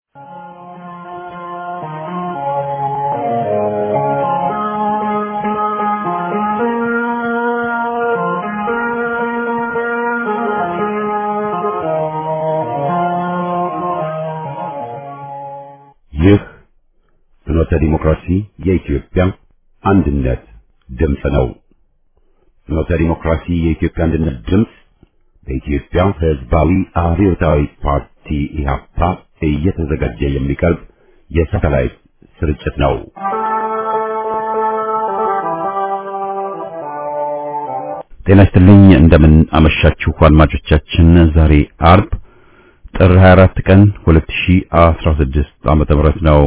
ይህ ፍኖተ ዲሞክራሲ የኢትዮጵያ አንድነት ድምፅ ነው። ፍኖተ ዲሞክራሲ የኢትዮጵያ አንድነት ድምፅ በኢትዮጵያ ሕዝባዊ አብዮታዊ ፓርቲ ኢህአፓ እየተዘጋጀ የሚቀርብ የሳተላይት ስርጭት ነው። ጤና ይስጥልኝ። እንደምን አመሻችሁ አድማጮቻችን። ዛሬ አርብ ጥር 24 ቀን 2016 ዓመተ ምህረት ነው።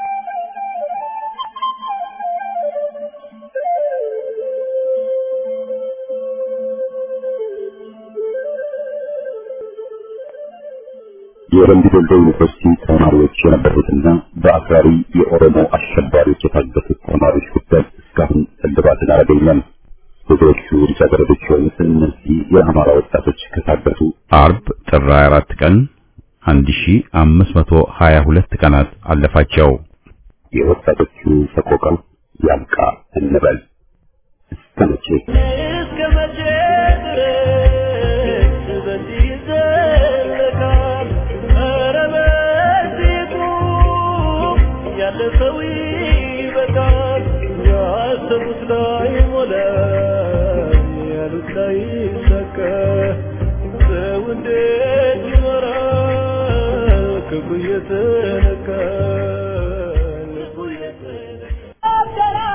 የወረንዲ ዶልዶ ዩኒቨርሲቲ ተማሪዎች የነበሩትና በአክራሪ የኦሮሞ አሸባሪዎች የታገቱት ተማሪዎች ጉዳይ እስካሁን እልባትን አላገኘም። ብዙዎቹ ልጃገረዶች የሆኑት እነዚህ የአማራ ወጣቶች ከታገቱ አርብ ጥር 24 ቀን 1522 ቀናት አለፋቸው። የወጣቶቹ ሰቆቃ ያብቃ እንበል። እስከ መቼ እስከ መቼ ድረስ በዚህ ይዘለቃል? ኧረ በዚሁ ያለፈው ይበቃል። ያሰቡት ላይ ሞላ፣ ያሉት ላይ ይሳካ። ሰው እንዴት ይኖራል? ክብሩ እየተነካ ልቡ እየተነካ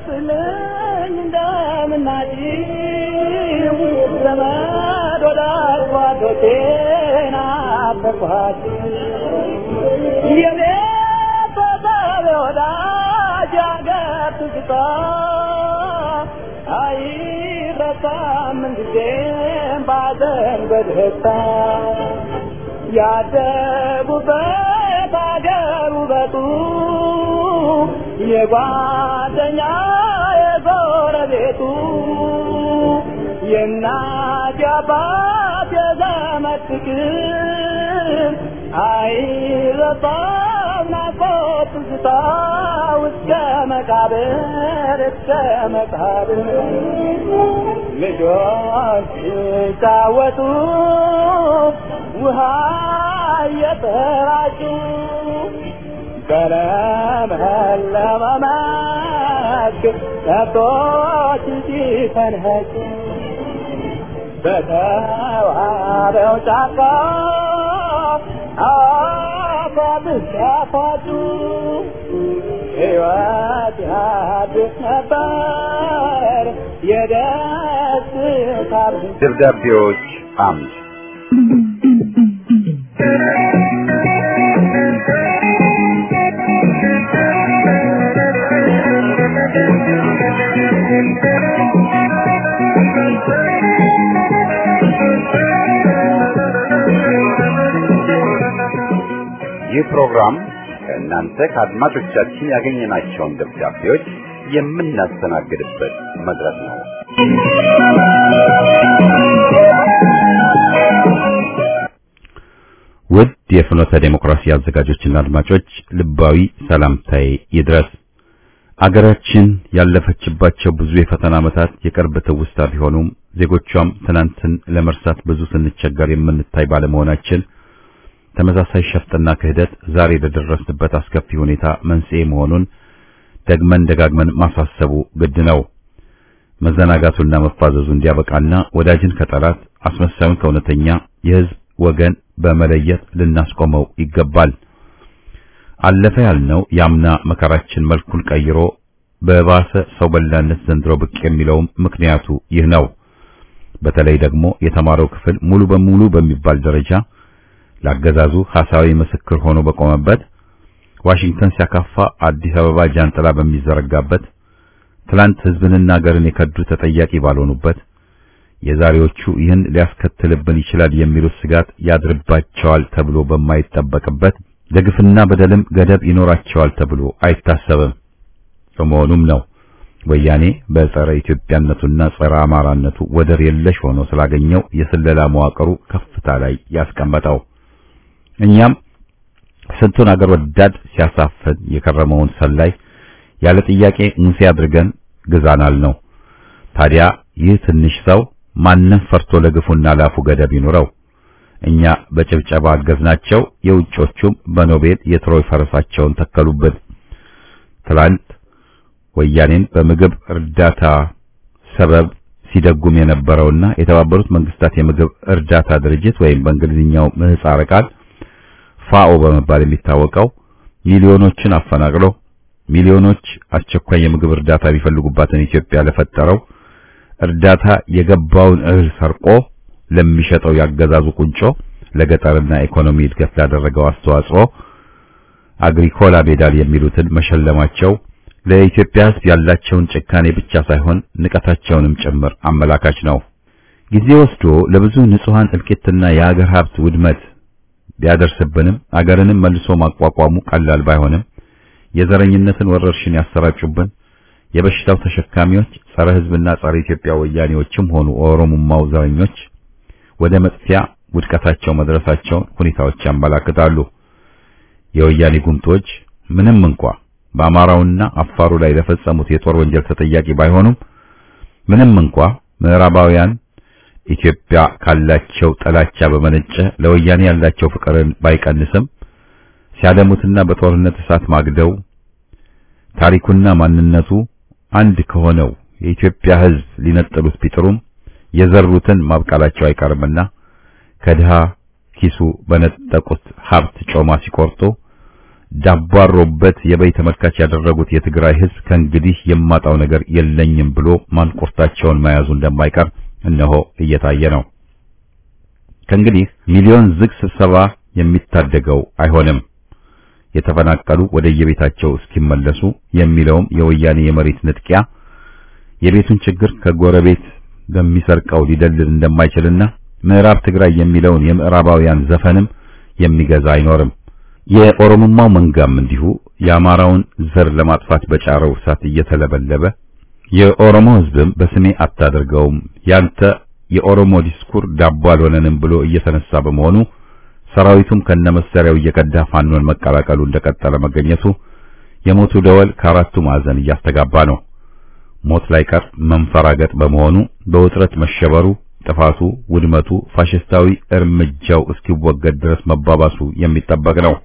ያደጉበት አገር ውበቱ የጓደኛ የጎረቤቱ የእናት የአባት የዘመድ ፍቅር አይረሳም ናፍቆት ትዝታ እስከ መቃብር እስከ መቃብር ልጆች ሲጫወቱ ውሃ እየተራጩ በለመለመ መስክ ከብቶች ሲፈንህጩ በተዋበው ጫካ አፏብስ ያፏጩ ሕይወት ያድስ ነበር የደስታ ብዛት። ደብዳቤዎች አምድ ይህ ፕሮግራም ከእናንተ ከአድማጮቻችን ያገኘናቸውን ደብዳቤዎች የምናስተናግድበት መድረክ ነው። ውድ የፍኖተ ዴሞክራሲ አዘጋጆችና አድማጮች ልባዊ ሰላምታዬ ይድረስ። አገራችን ያለፈችባቸው ብዙ የፈተና ዓመታት የቅርብ ትውስታ ቢሆኑም ዜጎቿም ትናንትን ለመርሳት ብዙ ስንቸገር የምንታይ ባለመሆናችን ተመሳሳይ ሸፍጥና ክህደት ዛሬ ለደረስንበት አስከፊ ሁኔታ መንስኤ መሆኑን ደግመን ደጋግመን ማሳሰቡ ግድ ነው። መዘናጋቱና መፋዘዙ እንዲያበቃና ወዳጅን ከጠላት አስመሳዩን ከእውነተኛ የሕዝብ ወገን በመለየት ልናስቆመው ይገባል። አለፈ ያልነው ያምና መከራችን መልኩን ቀይሮ በባሰ ሰው በላነት ዘንድሮ ብቅ የሚለውም ምክንያቱ ይህ ነው። በተለይ ደግሞ የተማረው ክፍል ሙሉ በሙሉ በሚባል ደረጃ ለአገዛዙ ሐሳዊ ምስክር ሆኖ በቆመበት ዋሽንግተን ሲያካፋ አዲስ አበባ ጃንጥላ በሚዘረጋበት ትላንት ሕዝብንና አገርን የከዱ ተጠያቂ ባልሆኑበት የዛሬዎቹ ይህን ሊያስከትልብን ይችላል የሚሉት ስጋት ያድርባቸዋል ተብሎ በማይጠበቅበት ለግፍና በደልም ገደብ ይኖራቸዋል ተብሎ አይታሰብም። በመሆኑም ነው ወያኔ በጸረ ኢትዮጵያነቱና ጸረ አማራነቱ ወደር የለሽ ሆኖ ስላገኘው የስለላ መዋቅሩ ከፍታ ላይ ያስቀመጠው። እኛም ስንቱን አገር ወዳድ ሲያሳፍን የከረመውን ሰላይ ያለ ጥያቄ ሙሴ አድርገን ግዛናል ነው። ታዲያ ይህ ትንሽ ሰው ማንም ፈርቶ ለግፉና ላፉ ገደብ ይኑረው። እኛ በጭብጨባ አገዝናቸው፣ የውጮቹም በኖቤል የትሮይ ፈረሳቸውን ተከሉበት። ትላንት ወያኔን በምግብ እርዳታ ሰበብ ሲደጉም የነበረውና የተባበሩት መንግስታት የምግብ እርዳታ ድርጅት ወይም በእንግሊዝኛው ምህጻረ ቃል ፋኦ በመባል የሚታወቀው ሚሊዮኖችን አፈናቅሎ ሚሊዮኖች አስቸኳይ የምግብ እርዳታ የሚፈልጉባትን ኢትዮጵያ ለፈጠረው እርዳታ የገባውን እህል ሰርቆ ለሚሸጠው ያገዛዙ ቁንጮ ለገጠርና ኢኮኖሚ እድገት ላደረገው አስተዋጽኦ አግሪኮላ ሜዳል የሚሉትን መሸለማቸው ለኢትዮጵያ ሕዝብ ያላቸውን ጭካኔ ብቻ ሳይሆን ንቀታቸውንም ጭምር አመላካች ነው። ጊዜ ወስዶ ለብዙ ንጹሃን እልቂትና የሀገር ሀብት ውድመት ቢያደርስብንም አገርንም መልሶ ማቋቋሙ ቀላል ባይሆንም የዘረኝነትን ወረርሽኝ ያሰራጩብን የበሽታው ተሸካሚዎች ጸረ ሕዝብና ጸረ ኢትዮጵያ ወያኔዎችም ሆኑ ኦሮሞማው ዘረኞች ወደ መጥፊያ ውድቀታቸው መድረሳቸውን ሁኔታዎች ያመላክታሉ። የወያኔ ጉምቶች ምንም እንኳ በአማራውና አፋሩ ላይ ለፈጸሙት የጦር ወንጀል ተጠያቂ ባይሆኑም ምንም እንኳ ምዕራባውያን ኢትዮጵያ ካላቸው ጥላቻ በመነጨ ለወያኔ ያላቸው ፍቅርን ባይቀንስም ሲያደሙትና በጦርነት እሳት ማግደው ታሪኩና ማንነቱ አንድ ከሆነው የኢትዮጵያ ሕዝብ ሊነጥሉት ቢጥሩም የዘሩትን ማብቃላቸው አይቀርምና ከድሃ ኪሱ በነጠቁት ሀብት ጮማ ሲቆርጡ ዳባሮበት የበይ ተመልካች ያደረጉት የትግራይ ሕዝብ ከእንግዲህ የማጣው ነገር የለኝም ብሎ ማንቁርታቸውን መያዙ እንደማይቀር እነሆ እየታየ ነው። ከእንግዲህ ሚሊዮን ዝግ ስብሰባ የሚታደገው አይሆንም። የተፈናቀሉ ወደ የቤታቸው እስኪመለሱ የሚለውም የወያኔ የመሬት ንጥቂያ የቤቱን ችግር ከጎረቤት በሚሰርቀው ሊደልል እንደማይችልና ምዕራብ ትግራይ የሚለውን የምዕራባውያን ዘፈንም የሚገዛ አይኖርም። የኦሮሞማው መንጋም እንዲሁ የአማራውን ዘር ለማጥፋት በጫረው እሳት እየተለበለበ የኦሮሞ ሕዝብም በስሜ አታደርገውም ያንተ የኦሮሞ ዲስኩር ዳቦ አልሆነንም ብሎ እየተነሳ በመሆኑ ሰራዊቱም ከነመሳሪያው እየቀዳ ፋኖን መቀላቀሉ እንደቀጠለ መገኘቱ የሞቱ ደወል ከአራቱ ማዕዘን እያስተጋባ ነው። ሞት ላይ ቀር መንፈራገጥ በመሆኑ በውጥረት መሸበሩ፣ ጥፋቱ፣ ውድመቱ፣ ፋሽስታዊ እርምጃው እስኪወገድ ድረስ መባባሱ የሚጠበቅ ነው።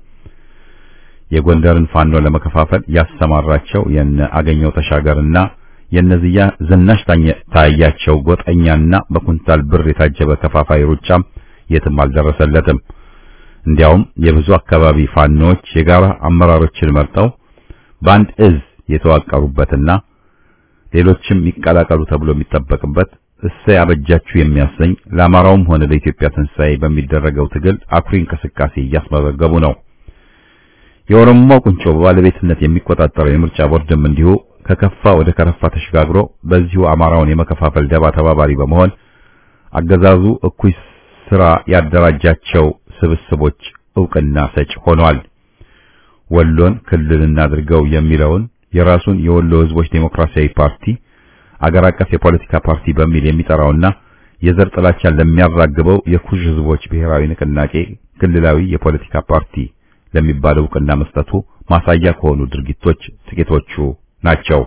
የጎንደርን ፋኖ ለመከፋፈል ያሰማራቸው የነ አገኘው ተሻገርና የነዚያ ዝናሽ ታያቸው ጎጠኛና በኩንታል ብር የታጀበ ከፋፋይ ሩጫም የትም አልደረሰለትም። እንዲያውም የብዙ አካባቢ ፋኖች የጋራ አመራሮችን መርጠው በአንድ እዝ የተዋቀሩበትና ሌሎችም ይቀላቀሉ ተብሎ የሚጠበቅበት እሰይ አበጃችሁ የሚያሰኝ ለአማራውም ሆነ ለኢትዮጵያ ትንሣኤ በሚደረገው ትግል አኩሪ እንቅስቃሴ እያስመዘገቡ ነው። የኦሮሞማው ቁንጮ በባለቤትነት የሚቆጣጠረው የምርጫ ቦርድም እንዲሁ ከከፋ ወደ ከረፋ ተሸጋግሮ በዚሁ አማራውን የመከፋፈል ደባ ተባባሪ በመሆን አገዛዙ እኩይ ስራ ያደራጃቸው ስብስቦች ዕውቅና ሰጭ ሆኗል። ወሎን ክልል እናድርገው የሚለውን የራሱን የወሎ ሕዝቦች ዴሞክራሲያዊ ፓርቲ አገር አቀፍ የፖለቲካ ፓርቲ በሚል የሚጠራውና የዘር ጥላቻን ለሚያራግበው የኩሽ ሕዝቦች ብሔራዊ ንቅናቄ ክልላዊ የፖለቲካ ፓርቲ ለሚባለው ዕውቅና መስጠቱ ማሳያ ከሆኑ ድርጊቶች ጥቂቶቹ ናቸው።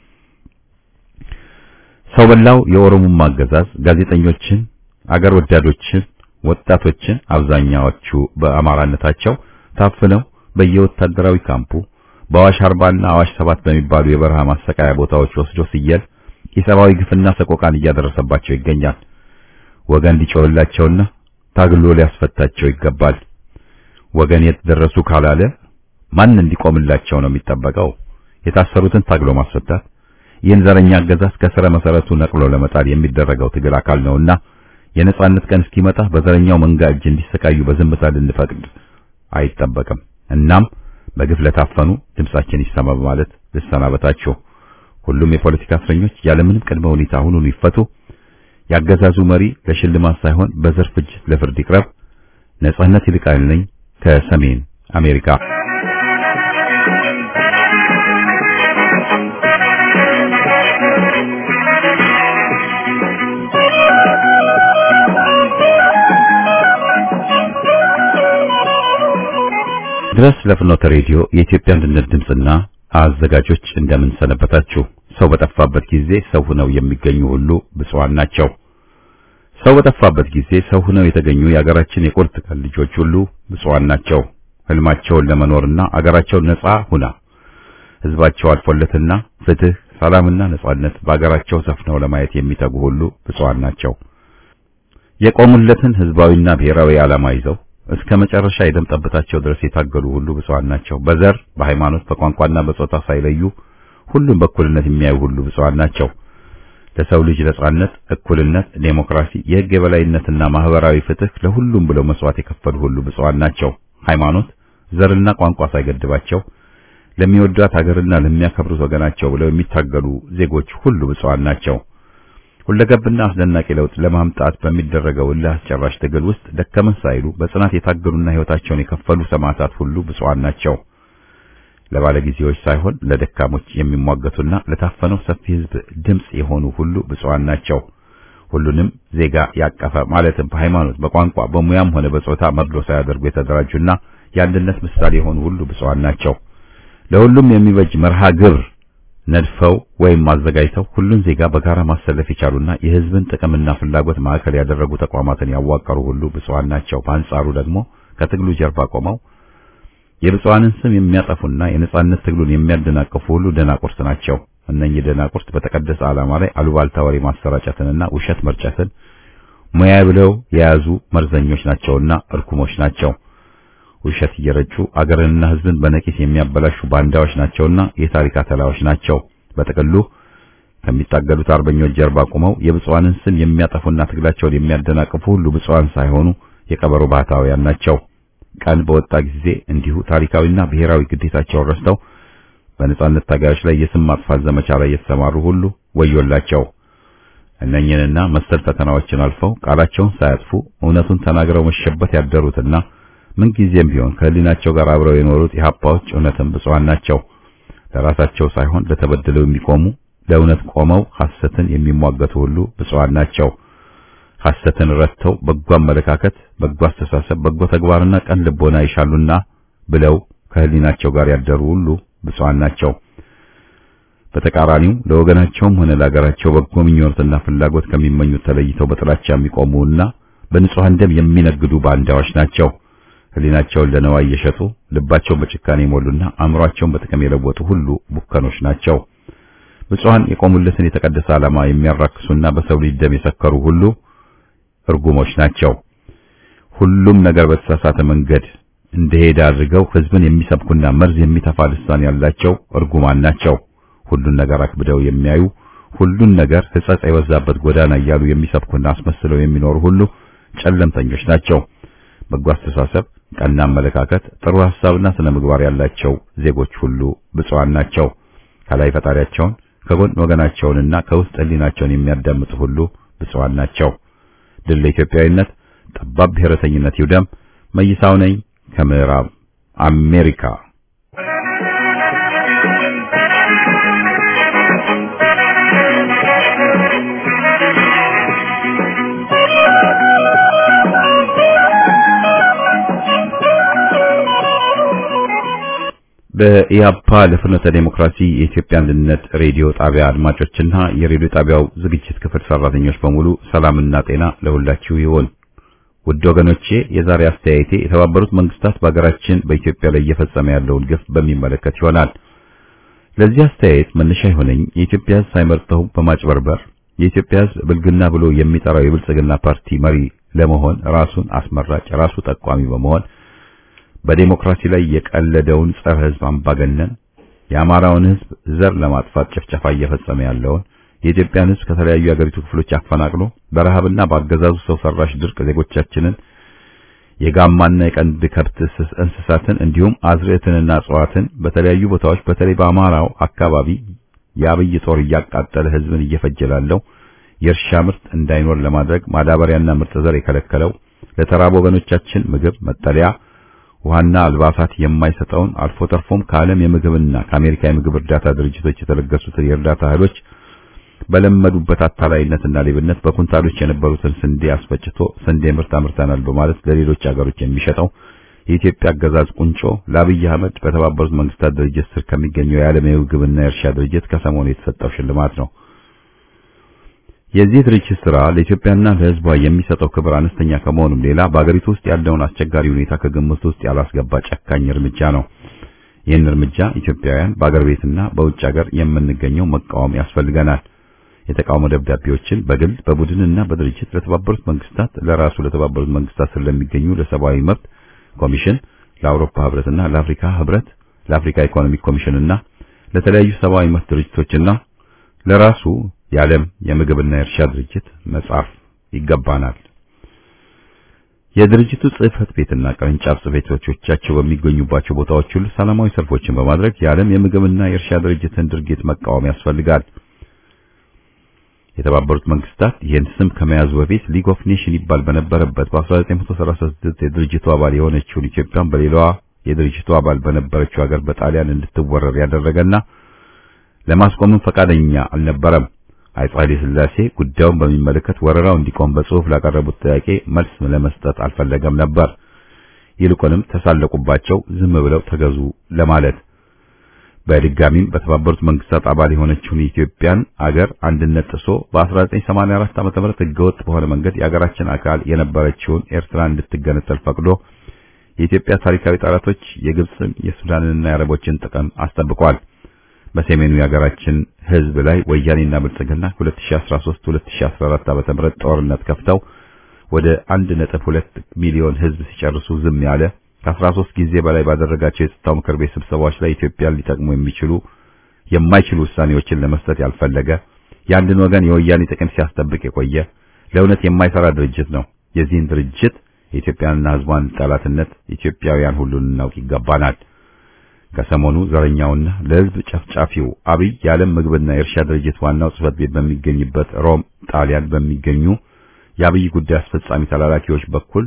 ሰው በላው የኦሮሞማ አገዛዝ ጋዜጠኞችን፣ አገር ወዳዶችን፣ ወጣቶችን አብዛኛዎቹ በአማራነታቸው ታፍነው በየወታደራዊ ካምፑ በአዋሽ አርባና አዋሽ ሰባት በሚባሉ የበረሃ ማሰቃያ ቦታዎች ወስዶ ሲየል የሰብአዊ ግፍና ሰቆቃን እያደረሰባቸው ይገኛል። ወገን ሊጮህላቸውና ታግሎ ሊያስፈታቸው ይገባል። ወገን የት ደረሱ ካላለ ማን እንዲቆምላቸው ነው የሚጠበቀው? የታሰሩትን ታግሎ ማስፈታት ይህን ዘረኛ አገዛዝ ከስረ መሰረቱ ነቅሎ ለመጣል የሚደረገው ትግል አካል ነውና የነጻነት ቀን እስኪመጣ በዘረኛው መንጋ እጅ እንዲሰቃዩ በዝምታ ልንፈቅድ አይጠበቅም። እናም በግፍ ለታፈኑ ድምጻችን ይሰማ በማለት ልሰናበታችሁ። ሁሉም የፖለቲካ እስረኞች ያለምንም ቅድመ ሁኔታ አሁኑኑ ይፈቱ። ያገዛዙ መሪ ለሽልማት ሳይሆን በዘር ፍጅት ለፍርድ ይቅረብ። ነጻነት ይልቃል ነኝ ከሰሜን አሜሪካ። ድረስ ለፍኖተ ሬዲዮ የኢትዮጵያ አንድነት ድምፅና አዘጋጆች እንደምን ሰነበታችሁ። ሰው በጠፋበት ጊዜ ሰው ሆነው የሚገኙ ሁሉ ብፁዓን ናቸው። ሰው በጠፋበት ጊዜ ሰው ሆነው የተገኙ የአገራችን የቁርጥ ቀን ልጆች ሁሉ ብፁዓን ናቸው። ህልማቸውን ለመኖርና አገራቸው ነጻ ሁና ህዝባቸው አልፎለትና ፍትህ፣ ሰላምና ነጻነት በአገራቸው ሰፍነው ለማየት የሚተጉ ሁሉ ብፁዓን ናቸው። የቆሙለትን ህዝባዊና ብሔራዊ ዓላማ ይዘው እስከ መጨረሻ የደም ጠብታቸው ድረስ የታገሉ ሁሉ ብፁዓን ናቸው። በዘር፣ በሃይማኖት፣ በቋንቋና በጾታ ሳይለዩ ሁሉም በእኩልነት የሚያዩ ሁሉ ብፁዓን ናቸው። ለሰው ልጅ ነጻነት፣ እኩልነት፣ ዴሞክራሲ፣ የህግ የበላይነትና ማህበራዊ ፍትህ ለሁሉም ብለው መስዋዕት የከፈሉ ሁሉ ብፁዓን ናቸው። ሃይማኖት፣ ዘርና ቋንቋ ሳይገድባቸው ለሚወዷት ሀገርና ለሚያከብሩት ወገናቸው ብለው የሚታገሉ ዜጎች ሁሉ ብፁዓን ናቸው። ሁለገብና አስደናቂ ለውጥ ለማምጣት በሚደረገው እልህ አስጨራሽ ትግል ውስጥ ደከመን ሳይሉ በጽናት የታገሉና ህይወታቸውን የከፈሉ ሰማዕታት ሁሉ ብፁዓን ናቸው። ለባለጊዜዎች ሳይሆን ለደካሞች የሚሟገቱና ለታፈነው ሰፊ ህዝብ ድምጽ የሆኑ ሁሉ ብፁዓን ናቸው። ሁሉንም ዜጋ ያቀፈ ማለትም በሃይማኖት፣ በቋንቋ፣ በሙያም ሆነ በጾታ መድሎ ሳያደርጉ የተደራጁና የአንድነት ምሳሌ የሆኑ ሁሉ ብፁዓን ናቸው። ለሁሉም የሚበጅ መርሃ ግብር ነድፈው ወይም አዘጋጅተው ሁሉን ዜጋ በጋራ ማሰለፍ የቻሉና የህዝብን ጥቅምና ፍላጎት ማዕከል ያደረጉ ተቋማትን ያዋቀሩ ሁሉ ብፁዓን ናቸው። በአንጻሩ ደግሞ ከትግሉ ጀርባ ቆመው የብፁዓንን ስም የሚያጠፉና የነጻነት ትግሉን የሚያደናቅፉ ሁሉ ደናቁርት ናቸው። እነኚህ ደናቁርት በተቀደሰ ዓላማ ላይ አሉባልታ ወሬ ማሰራጨትንና ውሸት መርጨትን ሙያ ብለው የያዙ መርዘኞች ናቸውና እርኩሞች ናቸው። ውሸት እየረጩ አገርንና ህዝብን በነቂስ የሚያበላሹ ባንዳዎች ናቸውና የታሪክ አተላዎች ናቸው። በጥቅሉ ከሚታገሉት አርበኞች ጀርባ ቆመው የብፁዓንን ስም የሚያጠፉና ትግላቸውን የሚያደናቅፉ ሁሉ ብፁዓን ሳይሆኑ የቀበሮ ባህታውያን ናቸው። ቀን በወጣ ጊዜ እንዲሁ ታሪካዊና ብሔራዊ ግዴታቸውን ረስተው በነጻነት ታጋዮች ላይ የስም ማጥፋት ዘመቻ ላይ የተሰማሩ ሁሉ ወዮላቸው። እነኝህንና መሰል ፈተናዎችን አልፈው ቃላቸውን ሳያጥፉ እውነቱን ተናግረው መሸበት ያደሩትና ምንጊዜም ቢሆን ከህሊናቸው ጋር አብረው የኖሩት የሀፓዎች እውነትም ብፁዓን ናቸው። ለራሳቸው ሳይሆን ለተበደለው የሚቆሙ ለእውነት ቆመው ሐሰትን የሚሟገቱ ሁሉ ብፁዓን ናቸው። ሐሰትን ረድተው በጎ አመለካከት፣ በጎ አስተሳሰብ፣ በጎ ተግባርና ቀን ልቦና ይሻሉና ብለው ከህሊናቸው ጋር ያደሩ ሁሉ ብፁዓን ናቸው። በተቃራኒው ለወገናቸውም ሆነ ለሀገራቸው በጎ ምኞትና ፍላጎት ከሚመኙት ተለይተው በጥላቻ የሚቆሙና በንጹሐን ደም የሚነግዱ ባንዳዎች ናቸው። ህሊናቸውን ለነዋይ እየሸጡ ልባቸውን በጭካኔ የሞሉና አእምሯቸውን በጥቅም የለወጡ ሁሉ ቡከኖች ናቸው። ብፁዓን የቆሙለትን የተቀደሰ ዓላማ የሚያራክሱና በሰው ልጅ ደም የሰከሩ ሁሉ እርጉሞች ናቸው። ሁሉም ነገር በተሳሳተ መንገድ እንደሄደ አድርገው ህዝብን የሚሰብኩና መርዝ የሚተፋ ልሳን ያላቸው እርጉማን ናቸው። ሁሉን ነገር አክብደው የሚያዩ ሁሉን ነገር ሕጸጽ የበዛበት ጎዳና እያሉ የሚሰብኩና አስመስለው የሚኖሩ ሁሉ ጨለምተኞች ናቸው። በጎ አስተሳሰብ፣ ቀና አመለካከት፣ ጥሩ ሐሳብና ስነ ምግባር ያላቸው ዜጎች ሁሉ ብፁዓን ናቸው። ከላይ ፈጣሪያቸውን ከጎን ወገናቸውንና ከውስጥ ህሊናቸውን የሚያዳምጡ ሁሉ ብፁዓን ናቸው። ድል ለኢትዮጵያዊነት፣ ጠባብ ብሔረተኝነት ይውደም። መይሳው ነኝ ከምዕራብ አሜሪካ። በኢያፓ ለፍኖተ ዴሞክራሲ የኢትዮጵያ አንድነት ሬዲዮ ጣቢያ አድማጮችና የሬዲዮ ጣቢያው ዝግጅት ክፍል ሰራተኞች በሙሉ ሰላምና ጤና ለሁላችሁ ይሁን። ውድ ወገኖቼ የዛሬ አስተያየቴ የተባበሩት መንግስታት በሀገራችን በኢትዮጵያ ላይ እየፈጸመ ያለውን ግፍ በሚመለከት ይሆናል። ለዚህ አስተያየት መነሻ የሆነኝ የኢትዮጵያ ሕዝብ ሳይመርጠው በማጭበርበር የኢትዮጵያ ሕዝብ ብልግና ብሎ የሚጠራው የብልጽግና ፓርቲ መሪ ለመሆን ራሱን አስመራጭ ራሱ ጠቋሚ በመሆን በዴሞክራሲ ላይ የቀለደውን ጸረ ሕዝብ አምባገነን የአማራውን ሕዝብ ዘር ለማጥፋት ጭፍጨፋ እየፈጸመ ያለውን የኢትዮጵያን ሕዝብ ከተለያዩ የአገሪቱ ክፍሎች አፈናቅሎ በረሃብና በአገዛዙ ሰው ሰራሽ ድርቅ ዜጎቻችንን የጋማና የቀንድ ከብት እንስሳትን እንዲሁም አዝርዕትንና እጽዋትን በተለያዩ ቦታዎች በተለይ በአማራው አካባቢ የአብይ ጦር እያቃጠለ ሕዝብን እየፈጀላለው የእርሻ ምርት እንዳይኖር ለማድረግ ማዳበሪያና ምርጥ ዘር የከለከለው ለተራቡ ወገኖቻችን ምግብ፣ መጠለያ ውሃና አልባሳት የማይሰጠውን አልፎ ተርፎም ከዓለም የምግብና ከአሜሪካ የምግብ እርዳታ ድርጅቶች የተለገሱትን የእርዳታ እህሎች በለመዱበት አታላይነትና ሌብነት በኩንታሎች የነበሩትን ስንዴ አስፈጭቶ ስንዴ ምርት አምርተናል በማለት ለሌሎች አገሮች የሚሸጠው የኢትዮጵያ አገዛዝ ቁንጮ ለአብይ አህመድ በተባበሩት መንግስታት ድርጅት ስር ከሚገኘው የዓለም የምግብና የእርሻ ድርጅት ከሰሞኑ የተሰጠው ሽልማት ነው። የዚህ ድርጅት ስራ ለኢትዮጵያና ለሕዝቧ የሚሰጠው ክብር አነስተኛ ከመሆኑም ሌላ በአገሪቱ ውስጥ ያለውን አስቸጋሪ ሁኔታ ከግምት ውስጥ ያላስገባ ጨካኝ እርምጃ ነው። ይህን እርምጃ ኢትዮጵያውያን በአገር ቤትና በውጭ ሀገር የምንገኘው መቃወም ያስፈልገናል። የተቃውሞ ደብዳቤዎችን በግል በቡድንና በድርጅት ለተባበሩት መንግስታት፣ ለራሱ ለተባበሩት መንግስታት ስር ለሚገኙ ለሰብአዊ መብት ኮሚሽን፣ ለአውሮፓ ህብረትና ለአፍሪካ ህብረት፣ ለአፍሪካ ኢኮኖሚክ ኮሚሽንና ለተለያዩ ሰብአዊ መብት ድርጅቶችና ለራሱ የዓለም የምግብና የእርሻ ድርጅት መጻፍ ይገባናል። የድርጅቱ ጽህፈት ቤትና ቅርንጫፍ ጽህፈት ቤቶቻቸው በሚገኙባቸው ቦታዎች ሁሉ ሰላማዊ ሰልፎችን በማድረግ የዓለም የምግብና የእርሻ ድርጅትን ድርጊት መቃወም ያስፈልጋል። የተባበሩት መንግስታት ይህን ስም ከመያዙ በፊት ሊግ ኦፍ ኔሽን ይባል በነበረበት በ1936 የድርጅቱ አባል የሆነችውን ኢትዮጵያን በሌላዋ የድርጅቱ አባል በነበረችው ሀገር በጣሊያን እንድትወረር ያደረገና ለማስቆምም ፈቃደኛ አልነበረም። አፄ ኃይለ ሥላሴ ጉዳዩን በሚመለከት ወረራው እንዲቆም በጽሑፍ ላቀረቡት ጥያቄ መልስ ለመስጠት አልፈለገም ነበር። ይልቁንም ተሳለቁባቸው፣ ዝም ብለው ተገዙ ለማለት በድጋሚም በተባበሩት መንግስታት አባል የሆነችውን የኢትዮጵያን አገር አንድነት ጥሶ በ1984 ዓ.ም ህገወጥ በሆነ መንገድ የአገራችን አካል የነበረችውን ኤርትራ እንድትገነጠል ፈቅዶ የኢትዮጵያ ታሪካዊ ጠላቶች የግብፅን የሱዳንንና የአረቦችን ጥቅም አስጠብቋል። በሰሜኑ የሀገራችን ህዝብ ላይ ወያኔና ብልጽግና 2013 2014 ዓ.ም ጦርነት ከፍተው ወደ 1.2 ሚሊዮን ህዝብ ሲጨርሱ ዝም ያለ ከ13 ጊዜ በላይ ባደረጋቸው የጸጥታው ምክር ቤት ስብሰባዎች ላይ ኢትዮጵያን ሊጠቅሙ የሚችሉ የማይችሉ ውሳኔዎችን ለመስጠት ያልፈለገ የአንድን ወገን የወያኔ ጥቅም ሲያስጠብቅ የቆየ ለእውነት የማይሰራ ድርጅት ነው። የዚህን ድርጅት የኢትዮጵያንና ህዝቧን ጠላትነት ኢትዮጵያውያን ሁሉን እናውቅ ይገባናል። ከሰሞኑ ዘረኛውና ለህዝብ ጨፍጫፊው አብይ የዓለም ምግብና የእርሻ ድርጅት ዋናው ጽህፈት ቤት በሚገኝበት ሮም ጣሊያን በሚገኙ የአብይ ጉዳይ አስፈጻሚ ተላላኪዎች በኩል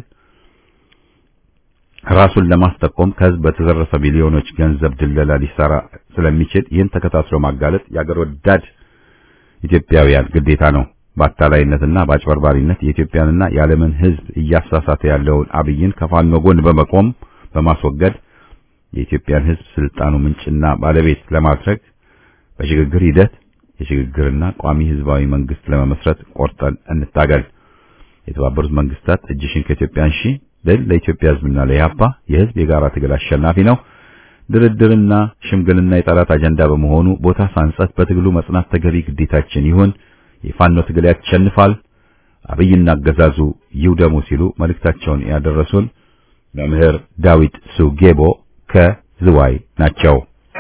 ራሱን ለማስጠቆም ከህዝብ በተዘረፈ ሚሊዮኖች ገንዘብ ድለላ ሊሰራ ስለሚችል ይህን ተከታትሎ ማጋለጥ የአገር ወዳድ ኢትዮጵያውያን ግዴታ ነው። በአታላይነትና በአጭበርባሪነት የኢትዮጵያንና የዓለምን ህዝብ እያሳሳተ ያለውን አብይን ከፋኖ ጎን በመቆም በማስወገድ የኢትዮጵያን ህዝብ ስልጣኑ ምንጭና ባለቤት ለማድረግ በሽግግር ሂደት የሽግግርና ቋሚ ህዝባዊ መንግስት ለመመስረት ቆርጠን እንታገል። የተባበሩት መንግስታት እጅሽን ከኢትዮጵያ አንሺ ድል ለኢትዮጵያ ህዝብና ለኢህአፓ የህዝብ የጋራ ትግል አሸናፊ ነው። ድርድርና ሽምግልና የጠላት አጀንዳ በመሆኑ ቦታ ሳንሰጥ በትግሉ መጽናት ተገቢ ግዴታችን ይሁን። የፋኖ ትግል ያሸንፋል። አብይና አገዛዙ ይውደሙ ሲሉ መልእክታቸውን ያደረሱን መምህር ዳዊት ሱጌቦ ከዝዋይ ናቸው።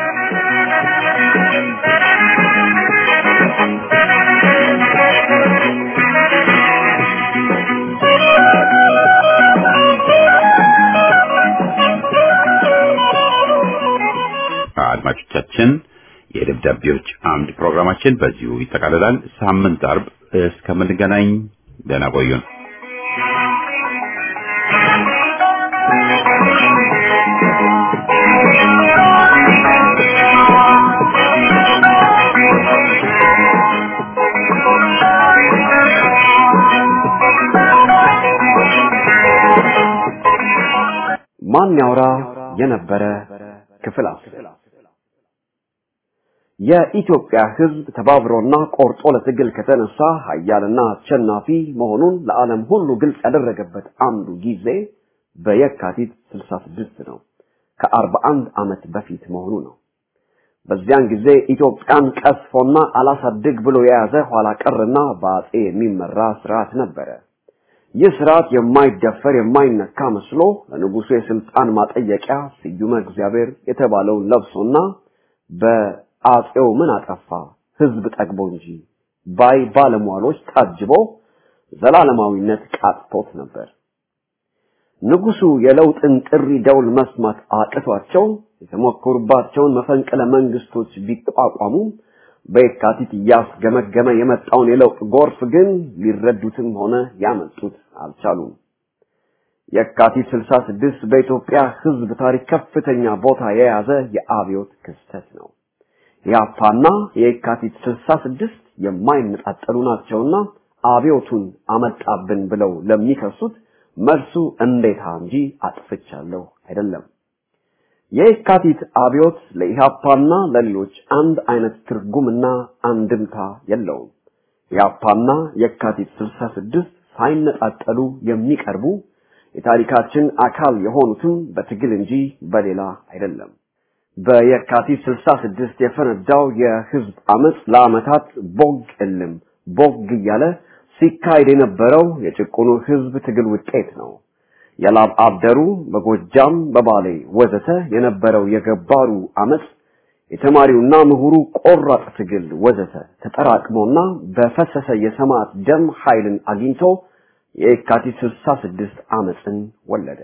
አድማጮቻችን የደብዳቤዎች አምድ ፕሮግራማችን በዚሁ ይጠቃልላል። ሳምንት አርብ እስከምንገናኝ ደህና ቆዩን። ማን ያውራ የነበረ ክፍል አስር የኢትዮጵያ ሕዝብ ተባብሮና ቆርጦ ለትግል ከተነሳ ኃያልና አሸናፊ መሆኑን ለዓለም ሁሉ ግልጽ ያደረገበት አንዱ ጊዜ በየካቲት 66 ነው። ከ41 ዓመት በፊት መሆኑ ነው። በዚያን ጊዜ ኢትዮጵያን ቀስፎና አላሳድግ ብሎ የያዘ ኋላ ቀርና በአጼ የሚመራ ስርዓት ነበረ። ይህ ስርዓት የማይደፈር የማይነካ መስሎ ለንጉሱ የስልጣን ማጠየቂያ ስዩመ እግዚአብሔር የተባለውን ለብሶና በአጼው ምን አጠፋ ህዝብ ጠግቦ እንጂ ባይ ባለሟሎች ታጅቦ ዘላለማዊነት ቃጥቶት ነበር። ንጉሱ የለውጥን ጥሪ ደውል መስማት አቅቷቸው የተሞከሩባቸውን መፈንቅለ መንግስቶች ቢቋቋሙ በየካቲት እያስገመገመ የመጣውን የለውጥ ጎርፍ ግን ሊረዱትም ሆነ ያመጡት አልቻሉም። የካቲት 66 በኢትዮጵያ ህዝብ ታሪክ ከፍተኛ ቦታ የያዘ የአብዮት ክስተት ነው። የአፓና የካቲት 66 የማይነጣጠሉ ናቸውና አብዮቱን አመጣብን ብለው ለሚከሱት መልሱ እንዴታ እንጂ አጥፍቻለሁ አይደለም። የካቲት አብዮት ለኢህአፓና ለሌሎች አንድ አይነት ትርጉምና አንድምታ የለውም። ኢህአፓና የካቲት 66 ሳይነጣጠሉ የሚቀርቡ የታሪካችን አካል የሆኑትም በትግል እንጂ በሌላ አይደለም። በየካቲት 66 የፈነዳው የህዝብ አመጽ ለአመታት ቦግ እልም ቦግ እያለ ሲካሄድ የነበረው የጭቁኑ ህዝብ ትግል ውጤት ነው። የላብ አደሩ በጎጃም በባሌ ወዘተ የነበረው የገባሩ አመጽ የተማሪውና ምሁሩ ቆራጥ ትግል ወዘተ ተጠራቅሞና በፈሰሰ የሰማዕት ደም ኃይልን አግኝቶ የካቲት 66 አመጽን ወለደ።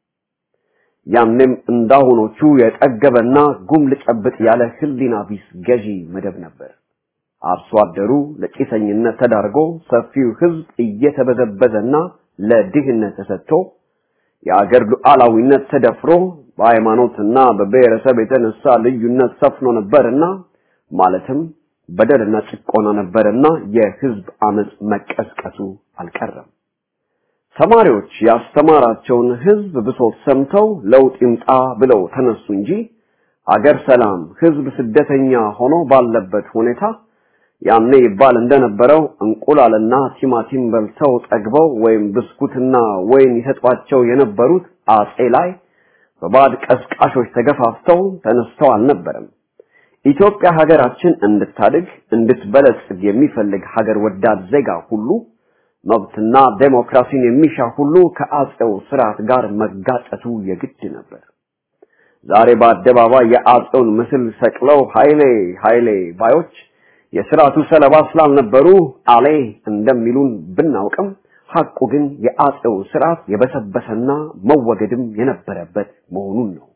ያንም እንዳሁኖቹ የጠገበና ጉም ልጨብጥ ያለ ህሊና ቢስ ገዢ መደብ ነበር። አርሶ አደሩ ለቂሰኝነት ተዳርጎ ሰፊው ህዝብ እየተበዘበዘና ለድህነት ተሰጥቶ የአገር ሉዓላዊነት ተደፍሮ በሃይማኖትና በብሔረሰብ የተነሳ ልዩነት ሰፍኖ ነበርና ማለትም በደልና ጭቆና ነበርና የህዝብ አመጽ መቀስቀሱ አልቀረም። ተማሪዎች ያስተማራቸውን ህዝብ ብሶት ሰምተው ለውጥ ይምጣ ብለው ተነሱ እንጂ አገር ሰላም፣ ህዝብ ስደተኛ ሆኖ ባለበት ሁኔታ ያኔ ይባል እንደነበረው እንቁላልና ቲማቲም በልተው ጠግበው ወይም ብስኩትና ወይን ይሰጧቸው የነበሩት አጼ ላይ በባድ ቀስቃሾች ተገፋፍተው ተነስተው አልነበረም። ኢትዮጵያ ሀገራችን እንድታድግ እንድትበለጽግ የሚፈልግ ሀገር ወዳድ ዜጋ ሁሉ መብትና ዴሞክራሲን የሚሻ ሁሉ ከአጼው ስርዓት ጋር መጋጨቱ የግድ ነበር። ዛሬ በአደባባይ የአጼውን ምስል ሰቅለው ኃይሌ ኃይሌ ባዮች የስርዓቱ ሰለባ ስላልነበሩ አሌ እንደሚሉን ብናውቅም ሐቁ ግን የአጼው ስርዓት የበሰበሰና መወገድም የነበረበት መሆኑን ነው።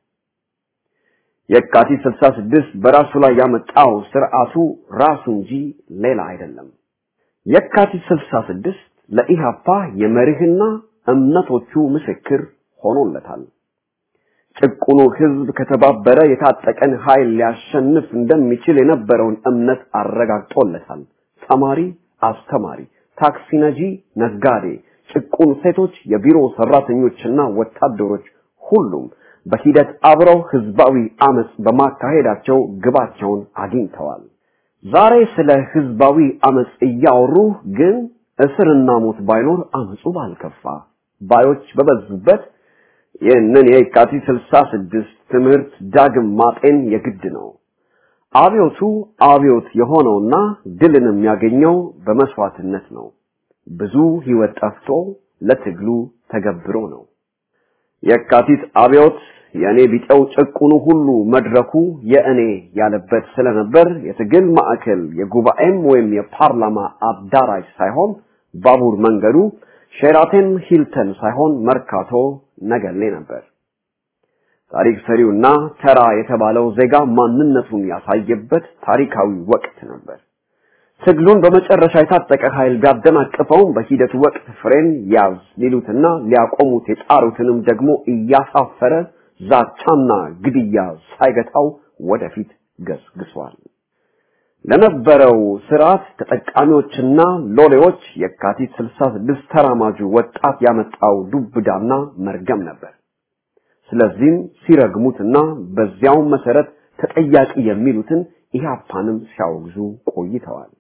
የካቲት 66 በራሱ ላይ ያመጣው ስርዓቱ ራሱ እንጂ ሌላ አይደለም። የካቲት 66 ለኢሃፓ የመርህና እምነቶቹ ምስክር ሆኖለታል። ጭቁኑ ህዝብ ከተባበረ የታጠቀን ኃይል ሊያሸንፍ እንደሚችል የነበረውን እምነት አረጋግጦለታል። ተማሪ፣ አስተማሪ፣ ታክሲ ነጂ፣ ነጋዴ፣ ጭቁን ሴቶች፣ የቢሮ ሰራተኞችና ወታደሮች ሁሉም በሂደት አብረው ህዝባዊ አመጽ በማካሄዳቸው ግባቸውን አግኝተዋል። ዛሬ ስለ ህዝባዊ አመጽ እያወሩ ግን እስርና ሞት ባይኖር አመጹ ባልከፋ ባዮች በበዙበት ይህንን የካቲት 66 ትምህርት ዳግም ማጤን የግድ ነው። አብዮቱ አብዮት የሆነውና ድልን የሚያገኘው በመስዋዕትነት ነው። ብዙ ህይወት ጠፍቶ ለትግሉ ተገብሮ ነው። የካቲት አብዮት የእኔ ቢጠው ጭቁኑ ሁሉ መድረኩ የእኔ ያለበት ስለነበር የትግል ማዕከል የጉባኤም ወይም የፓርላማ አዳራሽ ሳይሆን ባቡር መንገዱ ሼራተን ሂልተን ሳይሆን መርካቶ ነገሌ ነበር። ታሪክ ሰሪውና ተራ የተባለው ዜጋ ማንነቱን ያሳየበት ታሪካዊ ወቅት ነበር። ትግሉን በመጨረሻ የታጠቀ ኃይል ቢያደናቅፈውም በሂደቱ ወቅት ፍሬን ያዝ ሊሉትና ሊያቆሙት የጣሩትንም ደግሞ እያሳፈረ ዛቻና ግድያ ሳይገታው ወደፊት ገስግሷል። ለነበረው ስርዓት ተጠቃሚዎችና ሎሌዎች የካቲት 66 ተራማጁ ወጣት ያመጣው ዱብዳና መርገም ነበር። ስለዚህም ሲረግሙትና በዚያው መሰረት ተጠያቂ የሚሉትን ኢህአፓንም ሲያወግዙ ቆይተዋል።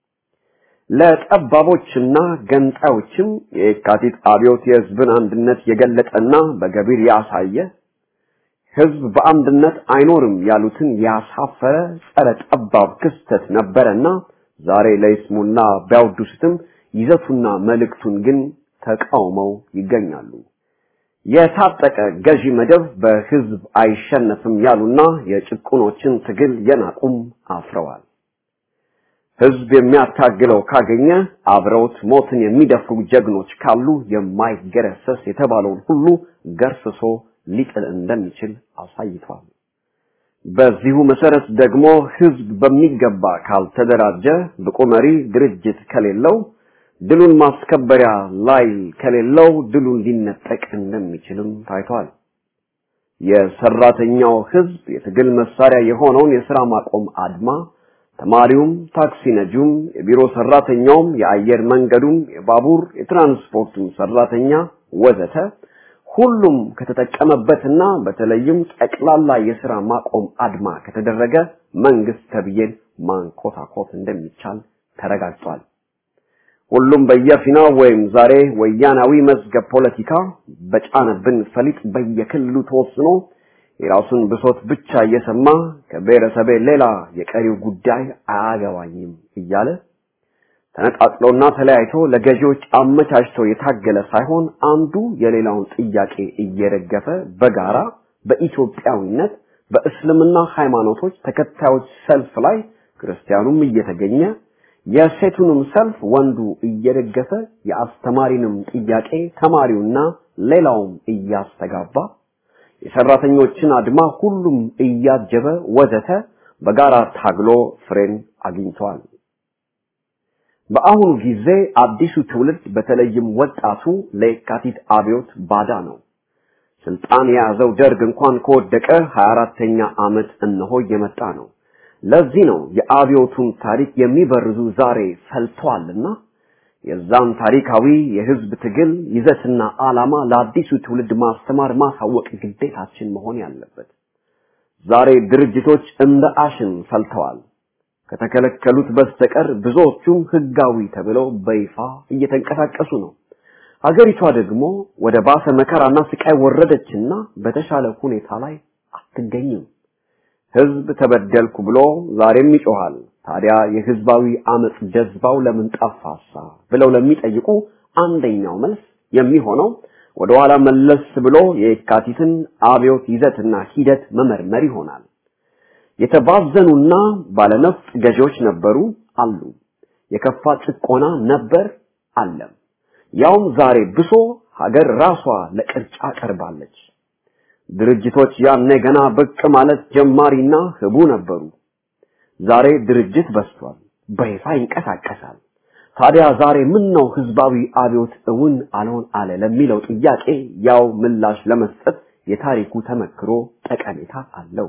ለጠባቦችና ገንጣዮችም የካቲት አብዮት የህዝብን አንድነት የገለጠና በገቢር ያሳየ ህዝብ በአንድነት አይኖርም ያሉትን ያሳፈረ ጸረ ጠባብ ክስተት ነበረና ዛሬ ለይስሙና ቢያወድሱትም ይዘቱና መልእክቱን ግን ተቃውመው ይገኛሉ። የታጠቀ ገዢ መደብ በህዝብ አይሸነፍም ያሉና የጭቁኖችን ትግል የናቁም አፍረዋል። ህዝብ የሚያታግለው ካገኘ አብረውት ሞትን የሚደፍሩ ጀግኖች ካሉ የማይገረሰስ የተባለውን ሁሉ ገርስሶ ሊጥል እንደሚችል አሳይቷል። በዚሁ መሰረት ደግሞ ህዝብ በሚገባ ካልተደራጀ ብቁ መሪ ድርጅት ከሌለው ድሉን ማስከበሪያ ላይ ከሌለው ድሉን ሊነጠቅ እንደሚችልም ታይቷል። የሰራተኛው ህዝብ የትግል መሳሪያ የሆነውን የስራ ማቆም አድማ ተማሪውም፣ ታክሲ ነጂውም፣ የቢሮ ሰራተኛውም፣ የአየር መንገዱም፣ የባቡር የትራንስፖርቱም ሰራተኛ ወዘተ ሁሉም ከተጠቀመበትና በተለይም ጠቅላላ የሥራ ማቆም አድማ ከተደረገ መንግስት ተብዬን ማንኮታኮት እንደሚቻል ተረጋግጧል። ሁሉም በየፊናው ወይም ዛሬ ወያናዊ መዝገብ ፖለቲካ በጫነብን ፈሊጥ በየክልሉ ተወስኖ የራሱን ብሶት ብቻ እየሰማ ከብሔረሰቤ ሌላ የቀሪው ጉዳይ አያገባኝም እያለ ተነጣጥሎና ተለያይቶ ለገዢዎች አመቻችቶ የታገለ ሳይሆን አንዱ የሌላውን ጥያቄ እየደገፈ በጋራ በኢትዮጵያዊነት በእስልምና ሃይማኖቶች ተከታዮች ሰልፍ ላይ ክርስቲያኑም እየተገኘ የሴቱንም ሰልፍ ወንዱ እየደገፈ የአስተማሪንም ጥያቄ ተማሪውና ሌላውም እያስተጋባ የሰራተኞችን አድማ ሁሉም እያጀበ ወዘተ በጋራ ታግሎ ፍሬን አግኝቷል። በአሁኑ ጊዜ አዲሱ ትውልድ በተለይም ወጣቱ ለየካቲት አብዮት ባዳ ነው። ስልጣን የያዘው ደርግ እንኳን ከወደቀ 24ተኛ ዓመት እነሆ እየመጣ ነው። ለዚህ ነው የአብዮቱን ታሪክ የሚበርዙ ዛሬ ፈልተዋልና የዛን ታሪካዊ የህዝብ ትግል ይዘትና ዓላማ ለአዲሱ ትውልድ ማስተማር ማሳወቅ ግዴታችን መሆን ያለበት። ዛሬ ድርጅቶች እንደ አሽን ፈልተዋል። ከተከለከሉት በስተቀር ብዙዎቹም ህጋዊ ተብለው በይፋ እየተንቀሳቀሱ ነው። ሀገሪቷ ደግሞ ወደ ባሰ መከራና ስቃይ ወረደችና በተሻለ ሁኔታ ላይ አትገኝም። ህዝብ ተበደልኩ ብሎ ዛሬም ይጮሃል። ታዲያ የህዝባዊ አመጽ ጀዝባው ለምን ጠፋሳ ብለው ለሚጠይቁ አንደኛው መልስ የሚሆነው ወደ ኋላ መለስ ብሎ የካቲትን አብዮት ይዘትና ሂደት መመርመር ይሆናል። የተባዘኑና ባለነፍጥ ገዢዎች ነበሩ አሉ። የከፋ ጭቆና ነበር አለም። ያውም ዛሬ ብሶ ሀገር ራሷ ለቅርጫ ቀርባለች። ድርጅቶች ያኔ ገና ብቅ ማለት ጀማሪና ህቡ ነበሩ። ዛሬ ድርጅት በስቷል፣ በይፋ ይንቀሳቀሳል። ታዲያ ዛሬ ምን ነው ህዝባዊ አብዮት እውን አልሆን አለ ለሚለው ጥያቄ ያው ምላሽ ለመስጠት የታሪኩ ተመክሮ ጠቀሜታ አለው።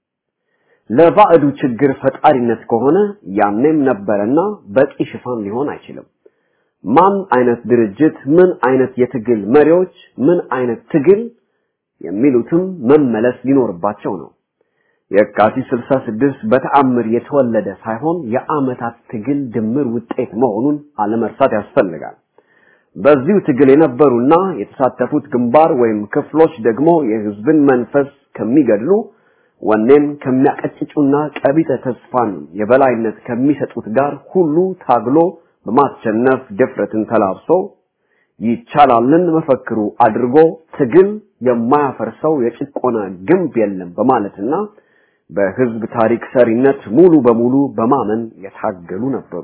ለባዕዱ ችግር ፈጣሪነት ከሆነ ያኔም ነበረና በቂ ሽፋን ሊሆን አይችልም። ማን አይነት ድርጅት፣ ምን አይነት የትግል መሪዎች፣ ምን አይነት ትግል የሚሉትም መመለስ ሊኖርባቸው ነው። የካቲት 66 በተአምር የተወለደ ሳይሆን የአመታት ትግል ድምር ውጤት መሆኑን አለመርሳት ያስፈልጋል። በዚሁ ትግል የነበሩና የተሳተፉት ግንባር ወይም ክፍሎች ደግሞ የህዝብን መንፈስ ከሚገድሉ ወኔን ከሚያቀጭጩና ቀቢጠ ተስፋን የበላይነት ከሚሰጡት ጋር ሁሉ ታግሎ በማሸነፍ ድፍረትን ተላብሶ ይቻላልን መፈክሩ አድርጎ ትግል የማያፈርሰው የጭቆና ግንብ የለም በማለትና በህዝብ ታሪክ ሰሪነት ሙሉ በሙሉ በማመን የታገሉ ነበሩ።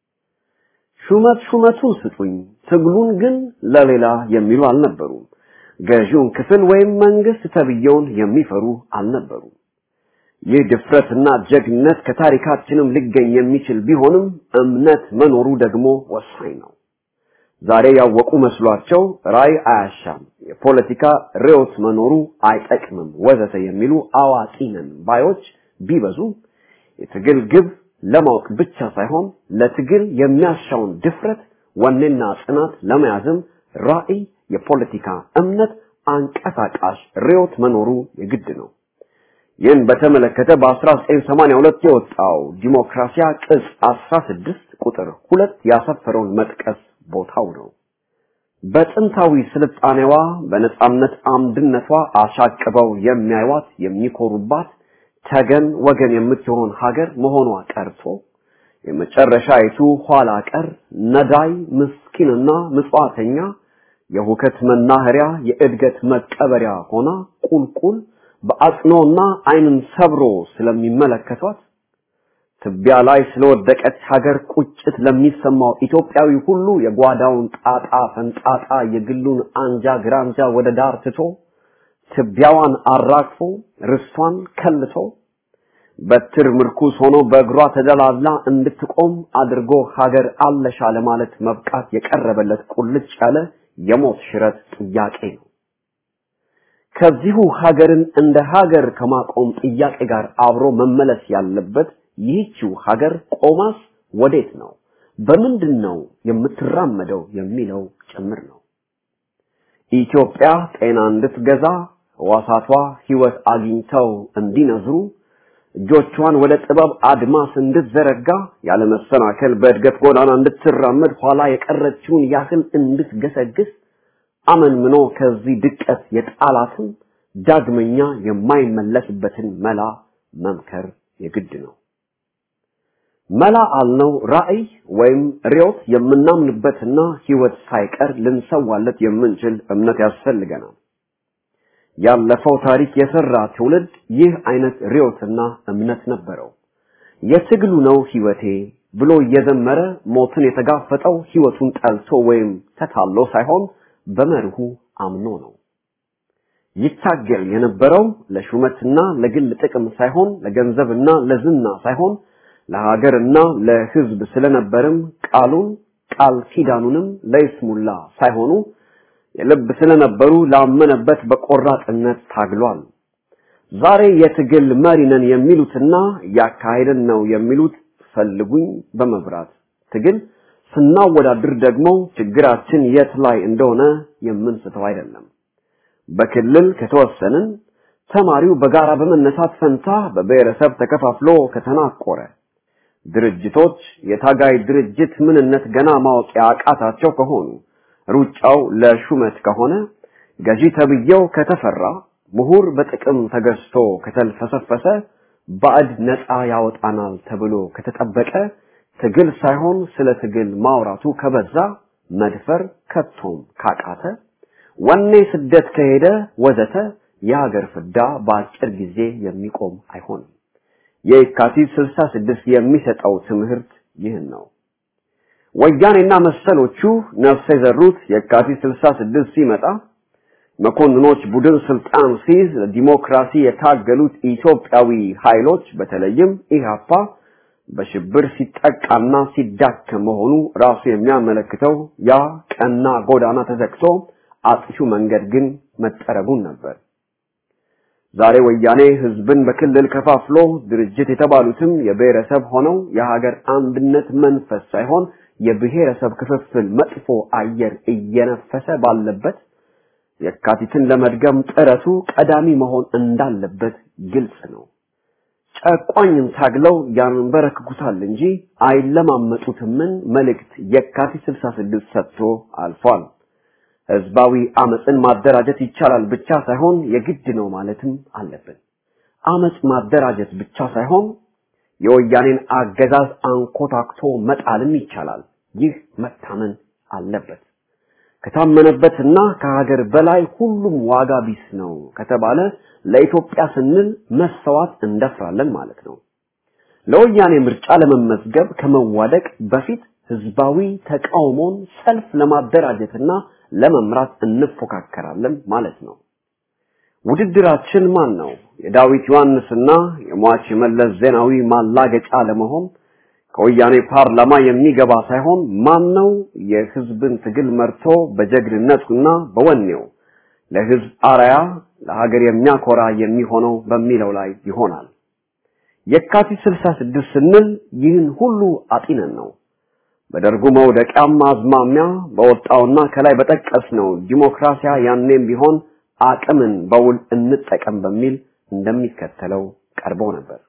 ሹመት ሹመቱን ስጡኝ፣ ትግሉን ግን ለሌላ የሚሉ አልነበሩም። ገዢውን ክፍል ወይም መንግስት ተብየውን የሚፈሩ አልነበሩም። ይህ ድፍረትና ጀግነት ከታሪካችንም ሊገኝ የሚችል ቢሆንም እምነት መኖሩ ደግሞ ወሳኝ ነው። ዛሬ ያወቁ መስሏቸው ራይ አያሻም፣ የፖለቲካ ርዕዮት መኖሩ አይጠቅምም፣ ወዘተ የሚሉ አዋቂ ነን ባዮች ቢበዙ የትግል ግብ ለማወቅ ብቻ ሳይሆን ለትግል የሚያሻውን ድፍረት፣ ወኔና ጽናት ለመያዝም ራዕይ፣ የፖለቲካ እምነት፣ አንቀሳቃሽ ርዕዮት መኖሩ የግድ ነው። ይህን በተመለከተ በ1982 የወጣው ዲሞክራሲያ ቅጽ 16 ቁጥር ሁለት ያሰፈረውን መጥቀስ ቦታው ነው። በጥንታዊ ስልጣኔዋ በነጻነት አምድነቷ አሻቅበው የሚያዩዋት የሚኮሩባት ተገን ወገን የምትሆን ሀገር መሆኗ ቀርቶ የመጨረሻይቱ ኋላ ቀር ነዳይ ምስኪንና ምጽዋተኛ የሁከት መናኸሪያ የእድገት መቀበሪያ ሆና ቁልቁል በአጽኖና ዓይንን ሰብሮ ስለሚመለከቷት ትቢያ ላይ ስለወደቀች ሀገር ቁጭት ለሚሰማው ኢትዮጵያዊ ሁሉ የጓዳውን ጣጣ ፈንጣጣ የግሉን አንጃ ግራንጃ ወደ ዳር ትቶ ትቢያዋን አራግፎ ርስቷን ከልቶ በትር ምርኩስ ሆኖ በእግሯ ተደላላ እንድትቆም አድርጎ ሀገር አለሻ ለማለት መብቃት የቀረበለት ቁልጭ ያለ የሞት ሽረት ጥያቄ ነው። ከዚሁ ሀገርን እንደ ሀገር ከማቆም ጥያቄ ጋር አብሮ መመለስ ያለበት ይህችው ሀገር ቆማስ ወዴት ነው፣ በምንድን ነው የምትራመደው የሚለው ጭምር ነው። ኢትዮጵያ ጤና እንድትገዛ ሕዋሳቷ ሕይወት አግኝተው እንዲነዝሩ እጆቿን ወደ ጥበብ አድማስ እንድትዘረጋ ያለመሰናከል በእድገት ጎዳና እንድትራመድ ኋላ የቀረችውን ያህል እንድትገሰግስ አመንምኖ ከዚህ ድቀት የጣላትን ዳግመኛ የማይመለስበትን መላ መምከር የግድ ነው። መላ አልነው ራዕይ ወይም ርዕዮት የምናምንበትና ሕይወት ሳይቀር ልንሰዋለት የምንችል እምነት ያስፈልገናል። ያለፈው ታሪክ የሰራ ትውልድ ይህ አይነት ርዕዮትና እምነት ነበረው። የትግሉ ነው ሕይወቴ ብሎ እየዘመረ ሞትን የተጋፈጠው ሕይወቱን ጠልቶ ወይም ተታሎ ሳይሆን በመርሁ አምኖ ነው። ይታገል የነበረው ለሹመትና ለግል ጥቅም ሳይሆን ለገንዘብና ለዝና ሳይሆን ለሀገርና ለሕዝብ ስለነበርም ቃሉን ቃል ኪዳኑንም ለይስሙላ ሳይሆኑ የልብ ስለነበሩ ላመነበት በቆራጥነት ታግሏል። ዛሬ የትግል መሪ ነን የሚሉትና ያካሄድን ነው የሚሉት ፈልጉኝ በመብራት ትግል ስናወዳድር ደግሞ ችግራችን የት ላይ እንደሆነ የምንስተው አይደለም። በክልል ከተወሰንን ተማሪው በጋራ በመነሳት ፈንታ በብሔረሰብ ተከፋፍሎ ከተናቆረ ድርጅቶች የታጋይ ድርጅት ምንነት ገና ማወቅ ያቃታቸው ከሆኑ ሩጫው ለሹመት ከሆነ ገዢ ተብዬው ከተፈራ ምሁር በጥቅም ተገዝቶ ከተልፈሰፈሰ ባዕድ ነፃ ያወጣናል ተብሎ ከተጠበቀ ትግል ሳይሆን ስለ ትግል ማውራቱ ከበዛ መድፈር ከቶም ካቃተ ወኔ ስደት ከሄደ ወዘተ የሀገር ፍዳ በአጭር ጊዜ የሚቆም አይሆንም። የካቲት 66 የሚሰጠው ትምህርት ይህን ነው። ወያኔና መሰሎቹ ነፍስ የዘሩት የካቲት 66 ሲመጣ መኮንኖች ቡድን ስልጣን ሲይዝ ለዲሞክራሲ የታገሉት ኢትዮጵያዊ ኃይሎች በተለይም ኢህአፓ በሽብር ሲጠቃና ሲዳከም መሆኑ ራሱ የሚያመለክተው ያ ቀና ጎዳና ተዘግቶ አጥፊው መንገድ ግን መጠረጉን ነበር። ዛሬ ወያኔ ህዝብን በክልል ከፋፍሎ ድርጅት የተባሉትም የብሔረሰብ ሆነው የሀገር አንድነት መንፈስ ሳይሆን የብሔረሰብ ክፍፍል መጥፎ አየር እየነፈሰ ባለበት የካቲትን ለመድገም ጥረቱ ቀዳሚ መሆን እንዳለበት ግልጽ ነው። ጨቋኝን ታግለው ያንበረክኩታል እንጂ አይለማመጡትምን መልእክት የካቲት 66 ሰጥቶ አልፏል። ህዝባዊ አመፅን ማደራጀት ይቻላል ብቻ ሳይሆን የግድ ነው ማለትም አለብን። አመፅ ማደራጀት ብቻ ሳይሆን የወያኔን አገዛዝ አንኮታክቶ መጣልም ይቻላል። ይህ መታመን አለበት። ከታመነበትና ከሀገር በላይ ሁሉም ዋጋ ቢስ ነው ከተባለ ለኢትዮጵያ ስንል መሰዋት እንደፍራለን ማለት ነው። ለወያኔ ምርጫ ለመመዝገብ ከመዋደቅ በፊት ህዝባዊ ተቃውሞን ሰልፍ ለማደራጀትና ለመምራት እንፎካከራለን ማለት ነው። ውድድራችን ማን ነው? የዳዊት ዮሐንስና የሟች መለስ ዜናዊ ማላገጫ ለመሆን ከወያኔ ፓርላማ የሚገባ ሳይሆን ማን ነው የህዝብን ትግል መርቶ በጀግንነቱና በወኔው ለህዝብ አርያ ለሀገር የሚያኮራ የሚሆነው በሚለው ላይ ይሆናል። የካቲት 66 ስንል ይህን ሁሉ አጢነን ነው። በደርጉ መውደቂያም አዝማሚያ በወጣውና ከላይ በጠቀስነው ዲሞክራሲያ ያኔም ቢሆን አቅምን በውል እንጠቀም በሚል እንደሚከተለው ቀርቦ ነበር።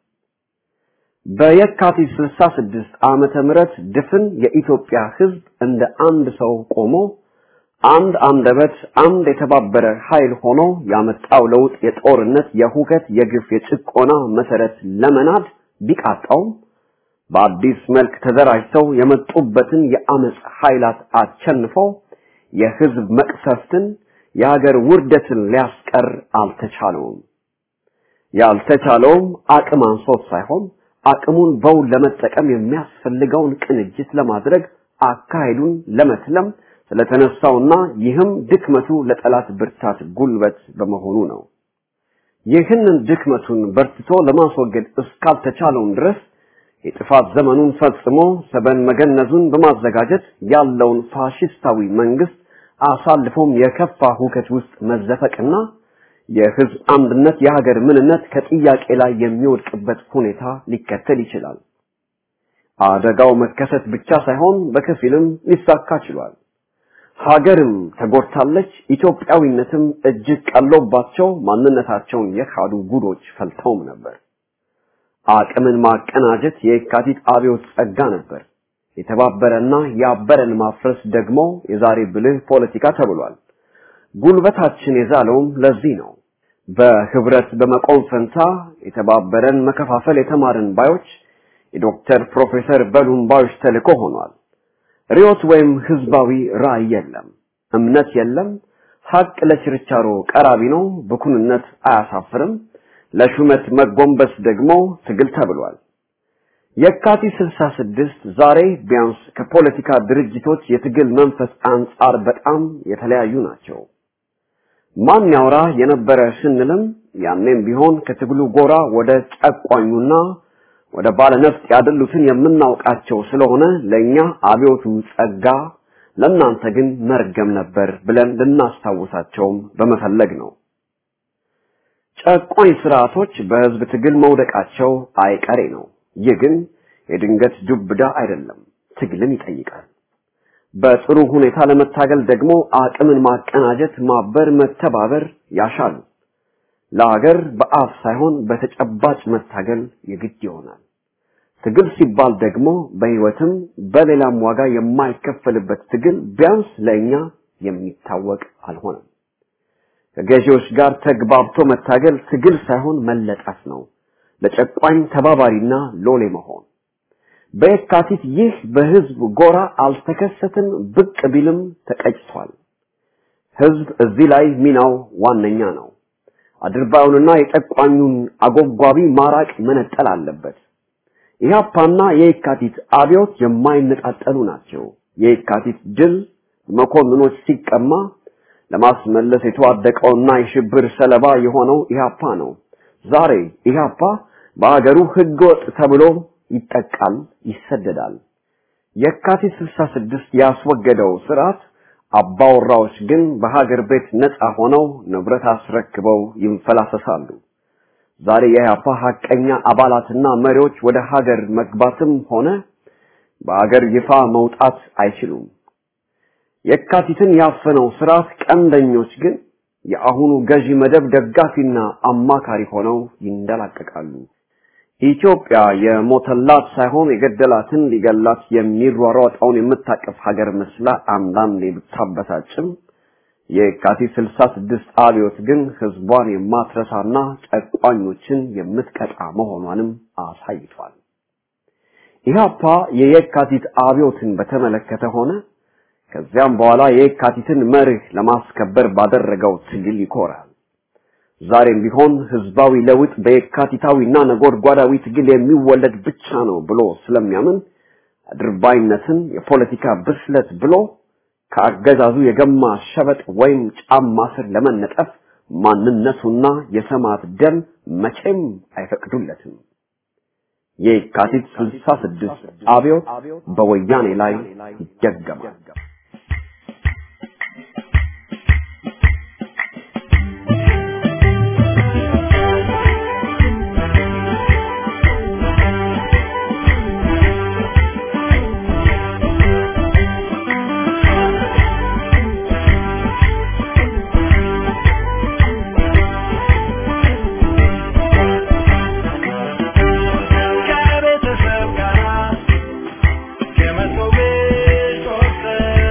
በየካቲት 66 ዓመተ ምህረት ድፍን የኢትዮጵያ ህዝብ እንደ አንድ ሰው ቆሞ አንድ አንደበት፣ አንድ የተባበረ ኃይል ሆኖ ያመጣው ለውጥ የጦርነት፣ የሁከት፣ የግፍ፣ የጭቆና መሰረት ለመናድ ቢቃጣውም በአዲስ መልክ ተደራጅተው የመጡበትን የአመፅ ኃይላት አቸንፈው የህዝብ መቅሰፍትን የሀገር ውርደትን ሊያስቀር አልተቻለውም። ያልተቻለውም አቅም አንሶት ሳይሆን አቅሙን በውል ለመጠቀም የሚያስፈልገውን ቅንጅት ለማድረግ አካሄዱን ለመትለም ስለተነሳውና ይህም ድክመቱ ለጠላት ብርታት ጉልበት በመሆኑ ነው። ይህንን ድክመቱን በርትቶ ለማስወገድ እስካልተቻለውም ድረስ የጥፋት ዘመኑን ፈጽሞ ሰበን መገነዙን በማዘጋጀት ያለውን ፋሽስታዊ መንግስት አሳልፎም የከፋ ሁከት ውስጥ መዘፈቅና የህዝብ አንድነት የሀገር ምንነት ከጥያቄ ላይ የሚወድቅበት ሁኔታ ሊከተል ይችላል። አደጋው መከሰት ብቻ ሳይሆን በከፊልም ሊሳካ ችሏል። ሀገርም ተጎድታለች። ኢትዮጵያዊነትም እጅግ ቀሎባቸው ማንነታቸውን የካዱ ጉዶች ፈልተውም ነበር። አቅምን ማቀናጀት የካቲት አብዮት ጸጋ ነበር። የተባበረና ያበረን ማፍረስ ደግሞ የዛሬ ብልህ ፖለቲካ ተብሏል። ጉልበታችን የዛለውም ለዚህ ነው። በህብረት በመቆም ፈንታ የተባበረን መከፋፈል የተማርን ባዮች የዶክተር ፕሮፌሰር በሉን ባዮች ተልእኮ ሆኗል። ሪዮት ወይም ህዝባዊ ራዕይ የለም፣ እምነት የለም። ሀቅ ለችርቻሮ ቀራቢ ነው። ብኩንነት አያሳፍርም። ለሹመት መጎንበስ ደግሞ ትግል ተብሏል። የካቲት 66 ዛሬ ቢያንስ ከፖለቲካ ድርጅቶች የትግል መንፈስ አንጻር በጣም የተለያዩ ናቸው። ማን ያውራ የነበረ ስንልም ያኔም ቢሆን ከትግሉ ጎራ ወደ ጨቋኙና ወደ ባለነፍጥ ያደሉትን የምናውቃቸው ስለሆነ ለኛ አብዮቱ ጸጋ፣ ለእናንተ ግን መርገም ነበር ብለን ልናስታውሳቸውም በመፈለግ ነው። ጨቋኝ ስርዓቶች በህዝብ ትግል መውደቃቸው አይቀሬ ነው። ይህ ግን የድንገት ዱብዳ አይደለም፣ ትግልን ይጠይቃል። በጥሩ ሁኔታ ለመታገል ደግሞ አቅምን ማቀናጀት፣ ማበር፣ መተባበር ያሻሉ። ለሀገር በአፍ ሳይሆን በተጨባጭ መታገል የግድ ይሆናል። ትግል ሲባል ደግሞ በህይወትም በሌላም ዋጋ የማይከፈልበት ትግል ቢያንስ ለእኛ የሚታወቅ አልሆነም። ከገዢዎች ጋር ተግባብቶ መታገል ትግል ሳይሆን መለጠፍ ነው። ለጨቋኝ ተባባሪና ሎሌ መሆን። በየካቲት ይህ በህዝብ ጎራ አልተከሰተም፣ ብቅ ቢልም ተቀጭቷል። ህዝብ እዚህ ላይ ሚናው ዋነኛ ነው። አድርባዩንና የጨቋኙን አጎጓቢ ማራቅ መነጠል አለበት። ኢህአፓና የየካቲት አብዮት የማይነጣጠሉ ናቸው። የየካቲት ድል መኮንኖች ሲቀማ ለማስመለስ የተዋደቀውና የሽብር ሰለባ የሆነው ኢህአፓ ነው። ዛሬ ኢህአፓ በአገሩ ህገወጥ ተብሎ ይጠቃል፣ ይሰደዳል። የካቲት 66 ያስወገደው ስርዓት አባወራዎች ግን በሀገር ቤት ነፃ ሆነው ንብረት አስረክበው ይንፈላሰሳሉ። ዛሬ የኢህአፓ ሀቀኛ አባላትና መሪዎች ወደ ሀገር መግባትም ሆነ በሀገር ይፋ መውጣት አይችሉም። የካቲትን ያፈነው ስርዓት ቀንደኞች ግን የአሁኑ ገዢ መደብ ደጋፊና አማካሪ ሆነው ይንደላቀቃሉ። ኢትዮጵያ የሞተላት ሳይሆን የገደላትን ሊገላት የሚሯሯጠውን የምታቀፍ ሀገር መስላ አንዳንዴ ብታበሳጭም የካቲት 66 አብዮት ግን ህዝቧን የማትረሳና ጨቋኞችን የምትቀጣ መሆኗንም አሳይቷል። ኢህአፓ የየካቲት አብዮትን በተመለከተ ሆነ ከዚያም በኋላ የየካቲትን መርህ ለማስከበር ባደረገው ትግል ይኮራል። ዛሬም ቢሆን ህዝባዊ ለውጥ በየካቲታዊና ነጎድጓዳዊ ትግል የሚወለድ ብቻ ነው ብሎ ስለሚያምን አድርባይነትን የፖለቲካ ብስለት ብሎ ከአገዛዙ የገማ ሸበጥ ወይም ጫማ ስር ለመነጠፍ ማንነቱና የሰማዕት ደም መቼም አይፈቅዱለትም። የካቲት 66 አብዮት በወያኔ ላይ ይደገማል። ከቤተሰብ ጋር የመቶ ቤት ወስደን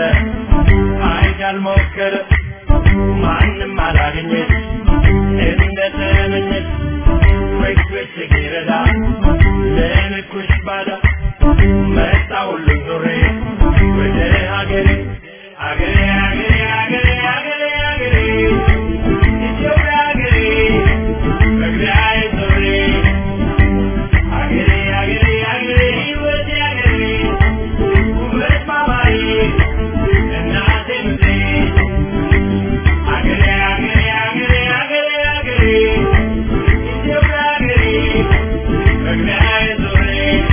አይቻል ሞከረ ማንም አላገኘች እንደተመኘች ወይስ ሲረዳ ለልኩሽ ባዳ መጣ ሁሉም ዞሬ ወደ ሀገሬ ሀገሬ ሀገሬ ሀገሬ ሀገሬ ሀገሬ ኢትዮጵያ ሀገሬ መግቢያዬ ዞሬ ሀገሬ ሀገሬ ሀገሬ ሕይወቴ ሀገሬ ውበት ማማዬ እናቴ ምድሬ ሀገሬ ሀገሬ ሀገሬ ሀገሬ ሀገሬ ኢትዮጵያ ሀገሬ መግቢያዬ ዞሬ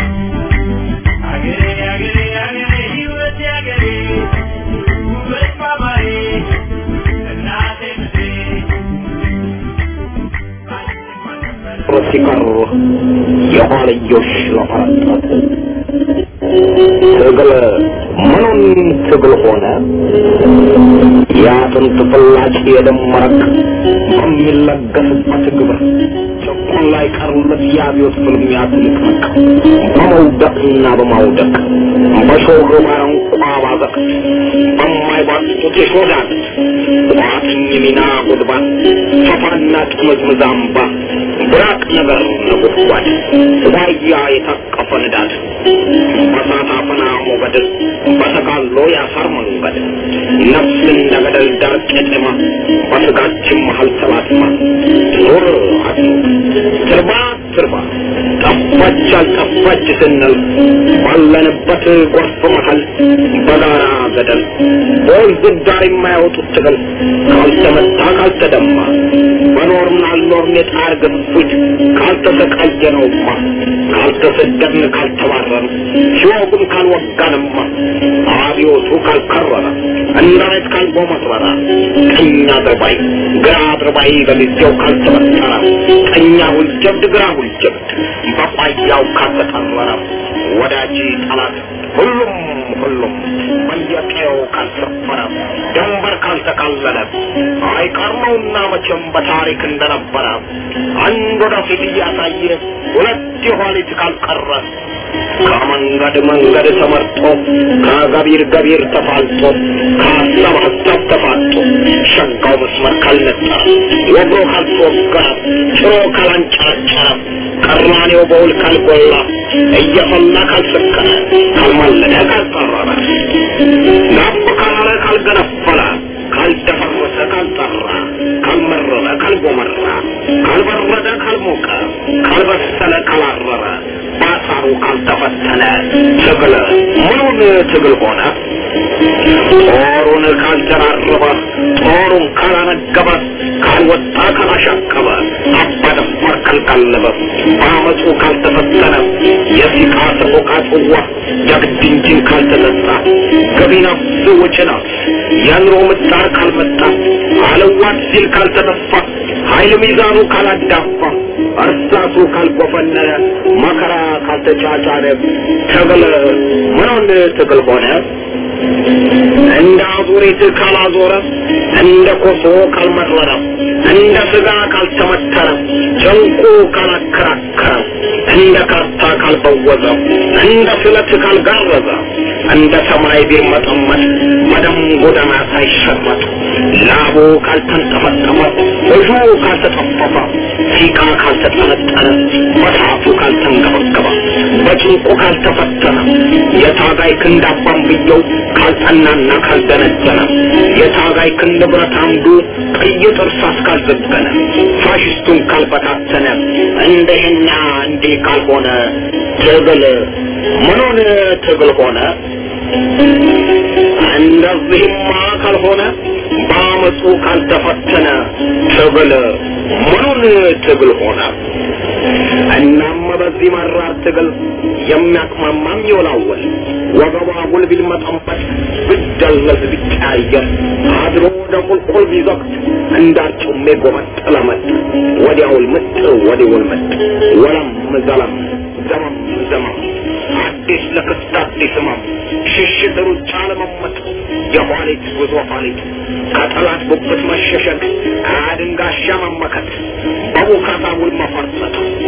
ሀገሬ ሀገሬ ሀገሬ ሕይወቴ ሀገሬ ውበት ማማዬ እናቴ ምድሬ ሲቀሩ የኋልዮሽ ለፈረጠት ትግል ምኑን ትግል ሆነ የአጥንት ፍላጭ የደም መረቅ በሚለገስበት ግብር ጭቁን ላይ ቀሩለት የአብዮት ፍልሚያ ትንቅንቅ በመውደቅና በማውደቅ በሾህ ባረንቋ ባዘቅት በማይባጡት የሾዳት ቋጥኝ ሚና ጉድባት ፈፋና ጥምዝምዝ አምባ ብራቅ ነገር ነጎድጓድ ዋያ የታቀፈ ንዳድ በሳት አፈና ሞገድ በተጋሎ ያሳር መንገድ ነፍስ እንደ ገደል ዳር ቄጤማ በስጋችን መሀል ተላትማ ኑር አትኑር ትርባ ትርባ ጠፋች አልጠፋች ስንል ባለንበት ጎርፍ መሀል በጋራ ገደል በወንዝ ዳር የማያወጡት ትግል ካልተመታ ካልተደማ በኖርን አልኖርን የጣር ግፊት ካልተሰቃየነውማ ካልተሰደድን ካልተባረን ሲወጉን ካልወጋንማ አብዮቱ ካልከረረ እንዳይት ካልጎመረረ ቀኝ አድርባይ ግራ አድርባይ በጊዜው ካልተበጠረ ቀኛ ሁልጀብድ ግራ ሁልጀብድ በቋያው ካልተጠረረ ወዳጅ ጠላት ሁሉም ሁሉም በየቀየው ካልሰፈረ ድንበር ካልተካለለ አይቀርመውና መቼም በታሪክ እንደነበረ አንድ ወደፊት እያሳየ ሁለት የኋሊት ካልቀረ ከመንገድ መንገድ ተመርጦ ከገቢር ገቢር ተፋልጦ ከሀሳብ ሀሳብ ተፋጦ ሸጋው መስመር ካልነጠረ ወግሮ ካልተወገረ ጭሮ ካላንጨረጨረ ቀራኔው በውል ካልጎላ እየፈላ ካልሰከረ ካልማለደ ካልጠረረ ጋብ ካላለ ካልገነፈለ ካልደፈረሰ ካልጠራ ካልመረረ ካልጎመራ ካልበረደ ካልሞቀ ካልበሰለ ካላረረ ባሳሩ ካልተፈተነ ትግል ምኑን ትግል ሆነ ጦሩን ካልተራረበ ጦሩን ካላነገበ ካልወጣ ካላሻቀበ አባደፋር ካልቀለበ በአመፁ ካልተፈተነ የሲቃ ሰቆቃ ጽዋ የግድ እንጂን ካልተጠጣ ገቢ ነፍስ ወጪ ነፍስ የኑሮ ምጣር ካልመጣ አለዋት ሲል ካልተጠፋ ኃይል ሚዛኑ ካላዳፋ እርሳሱ ካልጎፈነነ መከራ ካልተጫጫነ ትግል ምኑን ትግል ሆነ እንደ አዙሪት ካላዞረ እንደ ኮሶ ካልመረረ እንደ ስጋ ካልተመተረ ጨንቁ ካላከራከረ እንደ ካርታ ካልበወዘ እንደ ስለት ካልጋረዘ እንደ ሰማይ ቢርመጠመጥ በደም ጎዳና ሳይሸመጥ ላቡ ካልተንጠፈጠፈ እጁ ካልተጠፈፈ ሲቃ ካልተጠነጠነ በሳቱ ካልተንገበገበ በጭንቁ ካልተፈተነ የታጋይ ክንድ አባንብየው ካልጠናና ካልደነደነ የታጋይ ክንድ ብረት አምዱ ቀይ ጥርሳስ ካልዘገነ ፋሽስቱን ካልበታተነ እንደህና እንዲህ ካልሆነ ትግል ምኑን ትግል ሆነ? እንደዚህማ ካልሆነ በአመፁ ካልተፈተነ ትግል ምኑን ትግል ሆነ? እናም በዚህ መራር ትግል የሚያቅማማም ይወላወል ወገቧ ጉል ቢልመጠመጥ ብደለዝ ቢቀያየር አድሮ ወደ ቁልቁል ቢዘቅት እንዳርጩሜ ጎመጥ ለመጥ ወዲያውል ምጥ ወዲውል ምጥ ወለም ዘለም ዘመም ዘመም አዲስ ለክስት አዲስ ህመም ሽሽት ሩጫ ለመመጥ የኋሊት ጉዞ ኋሊት ከጠላት ጉብት መሸሸግ ከአድንጋሻ መመከት በቡካታ ውል መፈርጠጥ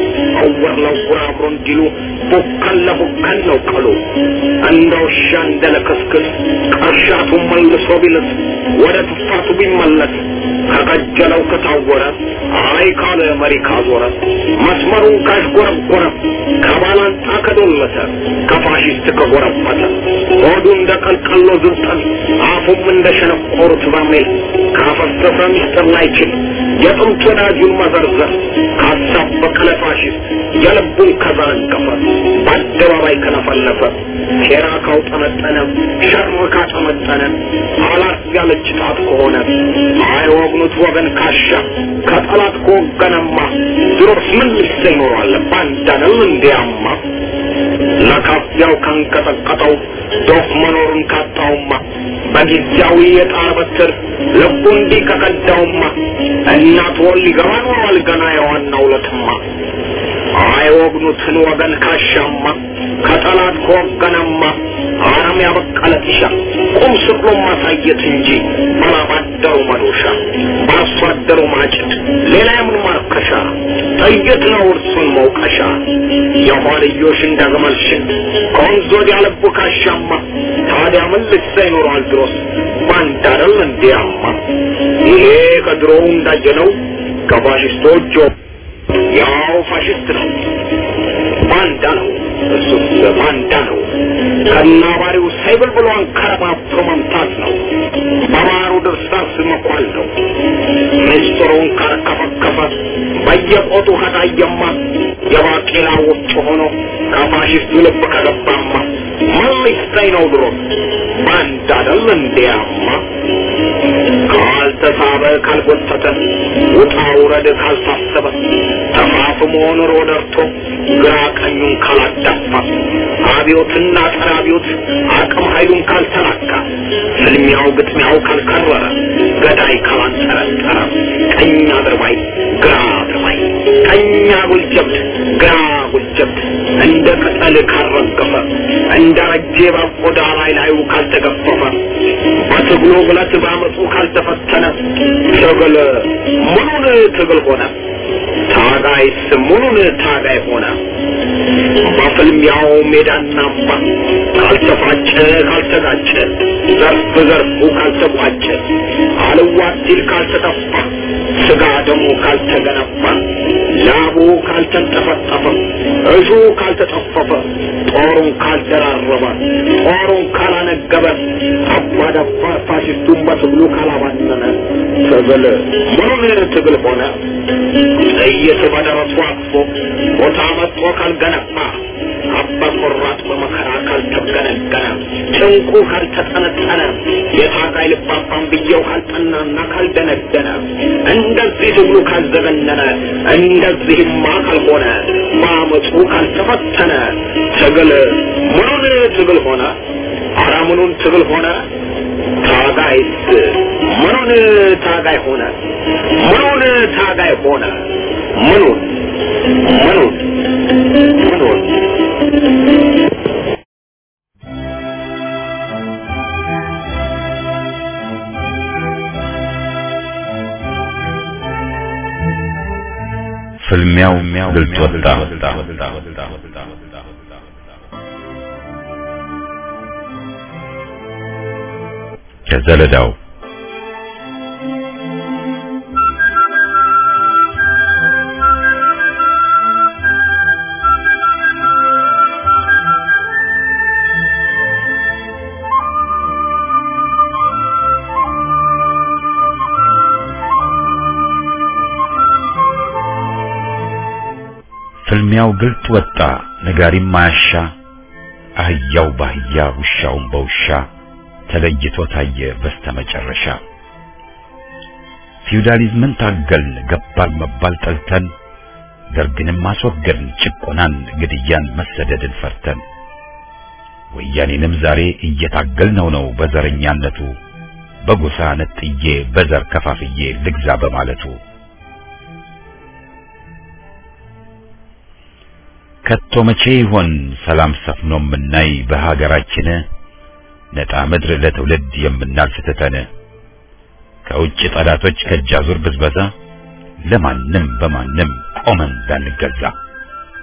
እውር ለውር አብሮ እንዲሉ ቡከን ለቡከን ነው ቀሉ እንደ ውሻ እንደ ለክስክስ ቀሻቱ መልሶ ቢልስ ወደ ትፋቱ ቢመለስ ከቀጀለው ከታወረ አይ ካለ መሪ ካዞረ መስመሩን ካሽጎረጎረ ከባላንጣ ከዶለተ ከፋሽስት ከጎረበተ ሆዱ እንደ ቀልቀሎ ዝብጠን አፉም እንደ ሸነቆሩት በርሜል ካፈሰሰ ሚስጥር ላይችል የጥንት ወዳጁን መዘርዘር ካሳበቀ ለፋሽስት የልቡን ከዘረገፈ በአደባባይ ከለፈለፈ ሴራ ካውጠነጠነ ሸር ካጠመጠነ አላት ያለች ጣት ከሆነ አይወግኑት ወገን ካሻ ከጠላት ከወገነማ ድሮስ ምን ልሰ ይኖራል ባንዳንም እንዲያማ ለካፊያው ካንቀጠቀጠው ዶፍ መኖሩን ካጣውማ በጊዜያዊ የጣር በትር ልቡ እንዲህ ከቀዳውማ እናት ወል ሊገባ ኖሯል ገና የዋናው ለትማ አይወግኑትን ወገን ካሻማ ከጠላት ከወገነማ አረም ያበቀለ ጢሻ ቁም ስቅሎ ማሳየት እንጂ ባላባደሩ መዶሻ በአርሶ አደሩ ማጭድ ሌላ የምን ማርከሻ ጥይት ነው እርሱን መውቀሻ የኋልዮሽ እንደ ግመል ሽት ከወንዝ ወዲያ ልቡ ካሻማ ታዲያ ምን ልሳ ይኖረዋል ድሮስ ባንዳ አይደል እንዲያማ ይሄ ከድሮው እንዳየነው ከፋሽስቶች ያው ፋሽስት ነው ባንዳ ነው እሱስ ባንዳ ነው ከናባሪው ሳይብል ብሎ አንከረባብቶ መምታት ነው በማሩ ድርሳስ መኳል ነው ምስጢሩን ካርከፈከፈ በየቆጡ ከታየማ የባቄላ ወፍጮ ሆኖ ከፋሽስቱ ልብ ከገባማ ምን ሊሰኝ ነው ድሮ ባንዳ አይደል እንዲያማ ካልተሳበ ካልጎተተ ውጣ ውረድ ካልታሰበ ተፋፍሞ ኑሮ ደርቶ ግራ ቀኙን ካላዳፋ አብዮትና ጸረ አብዮት አቅም ኃይሉን ካልተላካ ፍልሚያው ግጥሚያው ካልከረረ ገዳይ ካላንጠረጠረ ቀኝ አድርባይ ግራ አድርባይ ቀኝ አጉል ጀብድ ግራ አጉል ጀብድ እንደ ቅጠል ካልረገፈ እንደ ረጄ በቆዳ ላይ ላዩ ካልተገፈፈ በትግሉ ብለት ባመፁ ካልተፈተነ ትግል ሙሉን ትግል ሆነ ታጋይስ ሙሉን ታጋይ ሆነ በፍልሚያው ሜዳና አምባ ካልተፋጨ ካልተጋጨ ዘርፍ ዘርፉ ካልተቋጨ አልዋት ሲል ካልተጠፋ ስጋ ደሙ ካልተገነባ ላቡ ካልተንጠፈጠፈ እሹ ካልተጠፈፈ ጦሩን ካልደራረበ ጦሩን ካላነገበ አባዳባ ፋሽስቱን በትግሉ ካላባነነ ትግል ሙሉን ትግል ሆነ ጥይት በደረሱ አቅፎ ቦታ መጥቶ ካልገነባ አባ ቆራጥ በመከራ ካልተገነገነ ጭንቁ ካልተጠነጠነ የታጋይ ልባባን ብየው ካልጠናና ካልደነደነ እንደዚህ ትግሉ ካልዘገነነ እንደዚህማ ካልሆነ በአመፁ ካልተፈተነ ትግል ምኑን ትግል ሆነ አረ ምኑን ትግል ሆነ ታጋይስ ምኑን ታጋይ ሆነ ምኑን ታጋይ ሆነ ምኑን ምኑን ምኑን ፍልሚያው ግልጽ ወጣ። ከዘለዳው ፍልሚያው ግልጥ ወጣ፣ ነጋሪም ማያሻ፣ አህያው ባህያ ውሻውን በውሻ ተለይቶ ታየ በስተመጨረሻ። ፊውዳሊዝምን ታገልን ገባል መባል ጠልተን፣ ደርግንም አስወገድን ጭቆናን፣ ግድያን፣ መሰደድን ፈርተን። ወያኔንም ዛሬ እየታገልነው ነው በዘረኛነቱ በጎሳ ነጥዬ በዘር ከፋፍዬ ልግዛ በማለቱ ከቶ መቼ ይሆን ሰላም ሰፍኖ የምናይ በሀገራችን ነጣ ምድር ለትውልድ የምናልፍ ትተን ከውጭ ጠላቶች ከእጃዙር ብዝበዛ ለማንም በማንም ቆመን እንዳንገዛ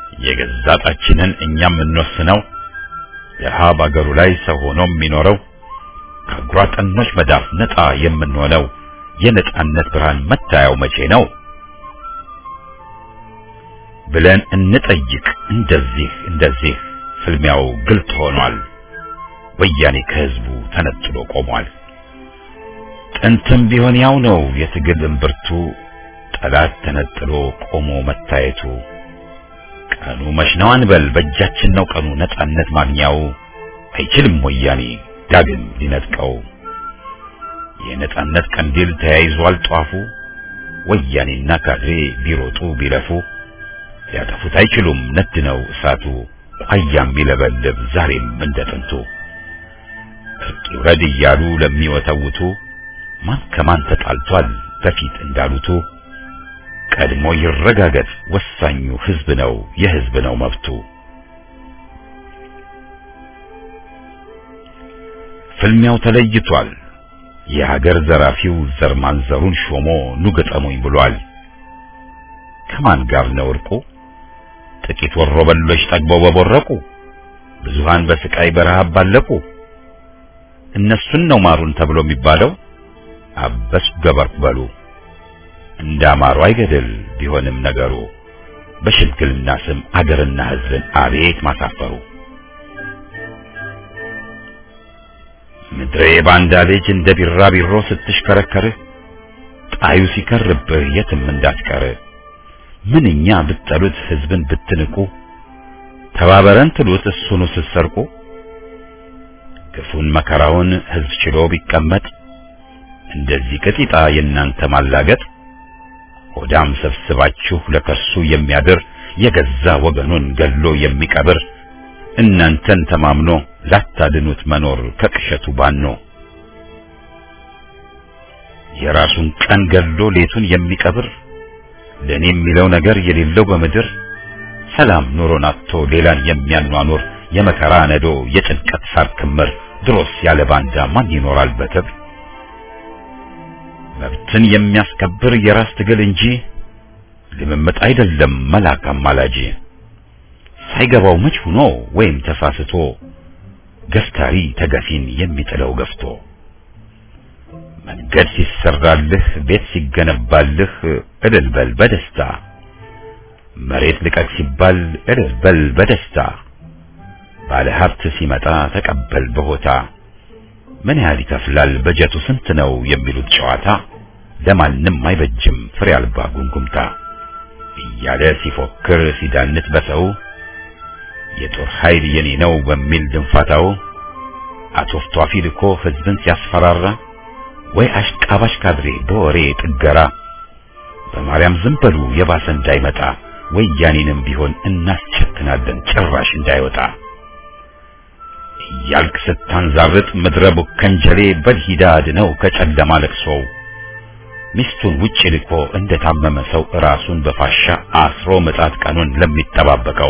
የገዛ ዕጣችንን እኛም የምንወስነው ድሀ በአገሩ ላይ ሰው ሆኖ የሚኖረው ከአጉራጠኖች መዳፍ ነፃ የምንሆነው የነጻነት ብርሃን መታያው መቼ ነው ብለን እንጠይቅ። እንደዚህ እንደዚህ ፍልሚያው ግልጥ ሆኗል። ወያኔ ከህዝቡ ተነጥሎ ቆሟል። ጥንትም ቢሆን ያው ነው የትግል እምብርቱ ጠላት ተነጥሎ ቆሞ መታየቱ። ቀኑ መች ነው አንበል በእጃችን ነው ቀኑ ነጻነት ማግኛው አይችልም ወያኔ ዳግም ሊነጥቀው። የነጻነት ቀንዲል ተያይዟል ጧፉ ወያኔና ካድሬ ቢሮጡ ቢለፉ ሊያጠፉት አይችሉም ነድ ነው እሳቱ ቋያም ቢለበልብ ዛሬም እንደ ጥንቱ እርቅ ይውረድ እያሉ ለሚወተውቱ ማን ከማን ተጣልቷል በፊት እንዳሉቱ ቀድሞ ይረጋገጥ ወሳኙ ህዝብ ነው የህዝብ ነው መብቱ። ፍልሚያው ተለይቷል። የሀገር ዘራፊው ዘር ማንዘሩን ሾሞ ኑ ገጠሙኝ ብሏል። ከማን ጋር ነው እርቁ? ጥቂት ወሮበሎች ጠግበው በቦረቁ፣ ብዙሃን በስቃይ በረሃብ ባለቁ። እነሱን ነው ማሩን ተብሎ የሚባለው። አበሱ ገበርኩ በሉ እንዳማሩ አይገድል ቢሆንም ነገሩ በሽምግልና ስም አገርና ህዝብን አቤት ማሳፈሩ። ምድሬ ባንዳ ልጅ እንደ ቢራቢሮ ስትሽከረከርህ ጣዩ ሲከርብህ የትም እንዳትቀር ምንኛ ብትጠሉት ህዝብን ብትንቁ ተባበረን ትሉት እሱኑ ስትሰርቁ ግፉን መከራውን ህዝብ ችሎ ቢቀመጥ እንደዚህ ቅጢጣ የእናንተ ማላገጥ ሆዳም ሰብስባችሁ ለከሱ የሚያድር የገዛ ወገኑን ገሎ የሚቀብር እናንተን ተማምኖ ላታድኑት መኖር ከቅሸቱ ባኖ የራሱን ቀን ገሎ ሌቱን የሚቀብር ለኔ የሚለው ነገር የሌለው በምድር ሰላም ኑሮን አጥቶ ሌላን የሚያኗኑር የመከራ ነዶ የጭንቀት ሳር ክምር ድሮስ ያለ ባንዳ ማን ይኖራል በክብር? መብትን የሚያስከብር የራስ ትግል እንጂ ልምምጥ አይደለም መላክ አማላጅ። ሳይገባው መች ሆኖ ወይም ተሳስቶ ገፍታሪ ተገፊን የሚጥለው ገፍቶ መንገድ ሲሰራልህ ቤት ሲገነባልህ እልል በል በደስታ መሬት ልቀቅ ሲባል እልል በል በደስታ ባለ ሀብት ሲመጣ ተቀበል በሆታ ምን ያህል ይከፍላል በጀቱ ስንት ነው የሚሉት ጨዋታ ለማንም አይበጅም ፍሬ አልባ ጉምጉምታ እያለ ሲፎክር ሲዳንት በሰው የጦር ኃይል የኔ ነው በሚል ድንፋታው አቶፍቷፊ ልኮ ህዝብን ሲያስፈራራ ወይ አሽቃባሽ ካድሬ በወሬ ጥገራ በማርያም ዝም በሉ የባሰ እንዳይመጣ ወያኔንም ቢሆን እናስቸክናለን ጭራሽ እንዳይወጣ እያልክ ስታንዛርጥ ምድረ ቡከንጀሌ በልሂዳ አድነው ከጨለማ ለቅሶው ሚስቱን ውጭ ልኮ እንደታመመ ሰው ራሱን በፋሻ አስሮ ምጣት ቀኑን ለሚጠባበቀው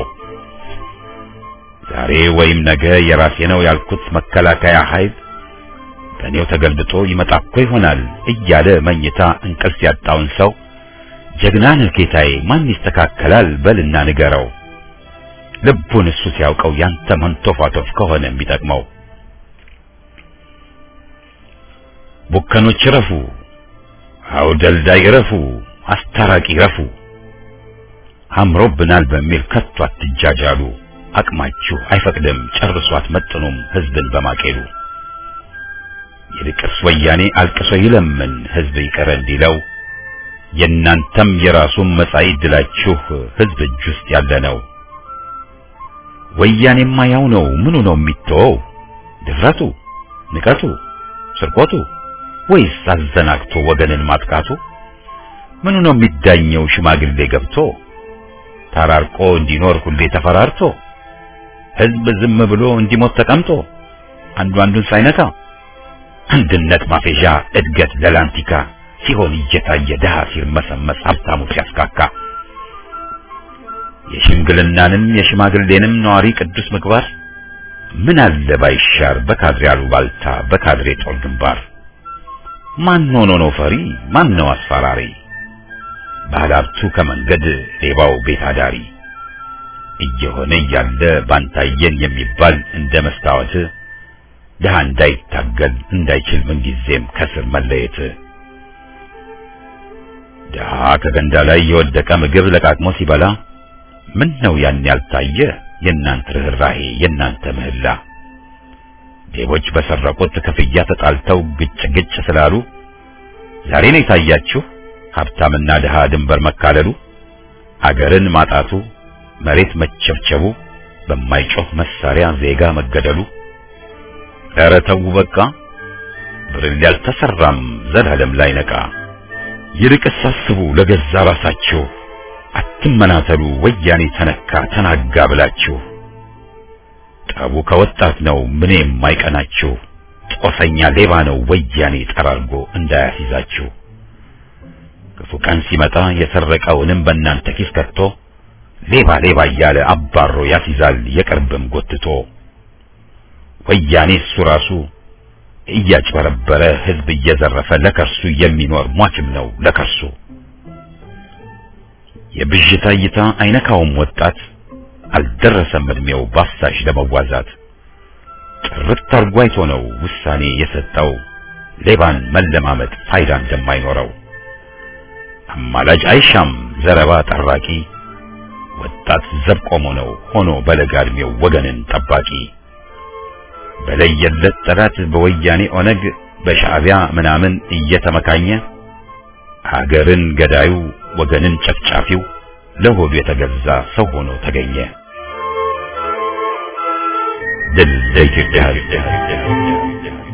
ዛሬ ወይም ነገ የራሴ ነው ያልኩት መከላከያ ኃይል በእኔው ተገልብጦ ይመጣ እኮ ይሆናል እያለ መኝታ እንቅልፍ ያጣውን ሰው ጀግና ነህ ጌታዬ ማን ይስተካከላል በልና ንገረው ልቡን እሱ ሲያውቀው ያንተ መንቶፋቶፍ ከሆነ የሚጠቅመው ቡከኖች ረፉ አውደልዳይ ረፉ አስታራቂ ረፉ አምሮብናል በሚል ከቶ አትጃጃሉ አቅማችሁ አይፈቅድም ጨርሶ አትመጥኑም ህዝብን በማቄሉ ይልቅስ ወያኔ አልቅሶ ይለምን ህዝብ ይቀር እንዲለው የእናንተም የራሱን መጻኢ ድላችሁ ህዝብ እጅ ውስጥ ያለ ነው። ወያኔማ ያው ነው ምኑ ነው የሚተወው? ድፍረቱ፣ ንቀቱ፣ ስርቆቱ ወይስ አዘናግቶ ወገንን ማጥቃቱ? ምኑ ነው የሚዳኘው ሽማግሌ ገብቶ ተራርቆ እንዲኖር ሁሌ ተፈራርቶ ህዝብ ዝም ብሎ እንዲሞት ተቀምጦ አንዱ አንዱን ሳይነካ አንድነት ማፌዣ እድገት ለላንቲካ ሲሆን እየታየ ድሃ ሲርመሰመስ ሀብታሙ ሲያስካካ የሽምግልናንም የሽማግሌንም ነዋሪ ቅዱስ ምግባር ምን አለ ባይሻር በካድሬ አሉባልታ በካድሬ ጦር ግንባር ማን ሆኖ ነው ፈሪ ማን ነው አስፈራሪ ባለሀብቱ ከመንገድ ሌባው ቤት አዳሪ እየሆነ እያለ ባንታየን የሚባል እንደ መስታወት ድሃ እንዳይታገል እንዳይችል ምንጊዜም ከስር መለየት ድሃ ከገንዳ ላይ የወደቀ ምግብ ለቃቅሞ ሲበላ ምን ነው ያን ያልታየ የእናንተ ርኅራሄ የእናንተ ምህላ ሌቦች በሰረቁት ክፍያ ተጣልተው ግጭ ግጭ ስላሉ ዛሬ ነው የታያችሁ ሀብታምና ድሃ ድንበር መካለሉ አገርን ማጣቱ መሬት መቸብቸቡ በማይጮህ መሳሪያ ዜጋ መገደሉ ኧረ ተው በቃ ብርል ያልተሰራም ዘላለም ላይ ነቃ ይልቅስ አስቡ ለገዛ ራሳችሁ አትመናተሉ ወያኔ ተነካ ተናጋ ብላችሁ ጠቡ ከወጣት ነው ምን የማይቀናችሁ ጦሰኛ ሌባ ነው ወያኔ ጠራርጎ እንዳያስይዛችሁ ክፉ ቀን ሲመጣ የሰረቀውንም በእናንተ ኪስ ከቶ ሌባ ሌባ እያለ አባሮ ያስይዛል የቅርብም ጎትቶ ወያኔ እሱ ራሱ እያጭበረበረ ህዝብ እየዘረፈ ለከርሱ የሚኖር ሟችም ነው ለከርሱ የብዥታ እይታ አይነካውም ወጣት አልደረሰም እድሜው ባፍሳሽ ለመዋዛት ጥርት አርጎ አይቶ ነው ውሳኔ የሰጠው ሌባን መለማመጥ ፋይዳ እንደማይኖረው አማላጭ አይሻም ዘረባ ጠራቂ ወጣት ዘብ ቆሞ ነው ሆኖ በለጋ እድሜው ወገንን ጠባቂ በለየለት ጠላት በወያኔ ኦነግ በሻዕቢያ ምናምን እየተመካኘ ሀገርን ገዳዩ ወገንን ጨፍጫፊው ለሆዱ የተገዛ ሰው ሆኖ ተገኘ። ድል ለኢትዮጵያ ሕዝብ!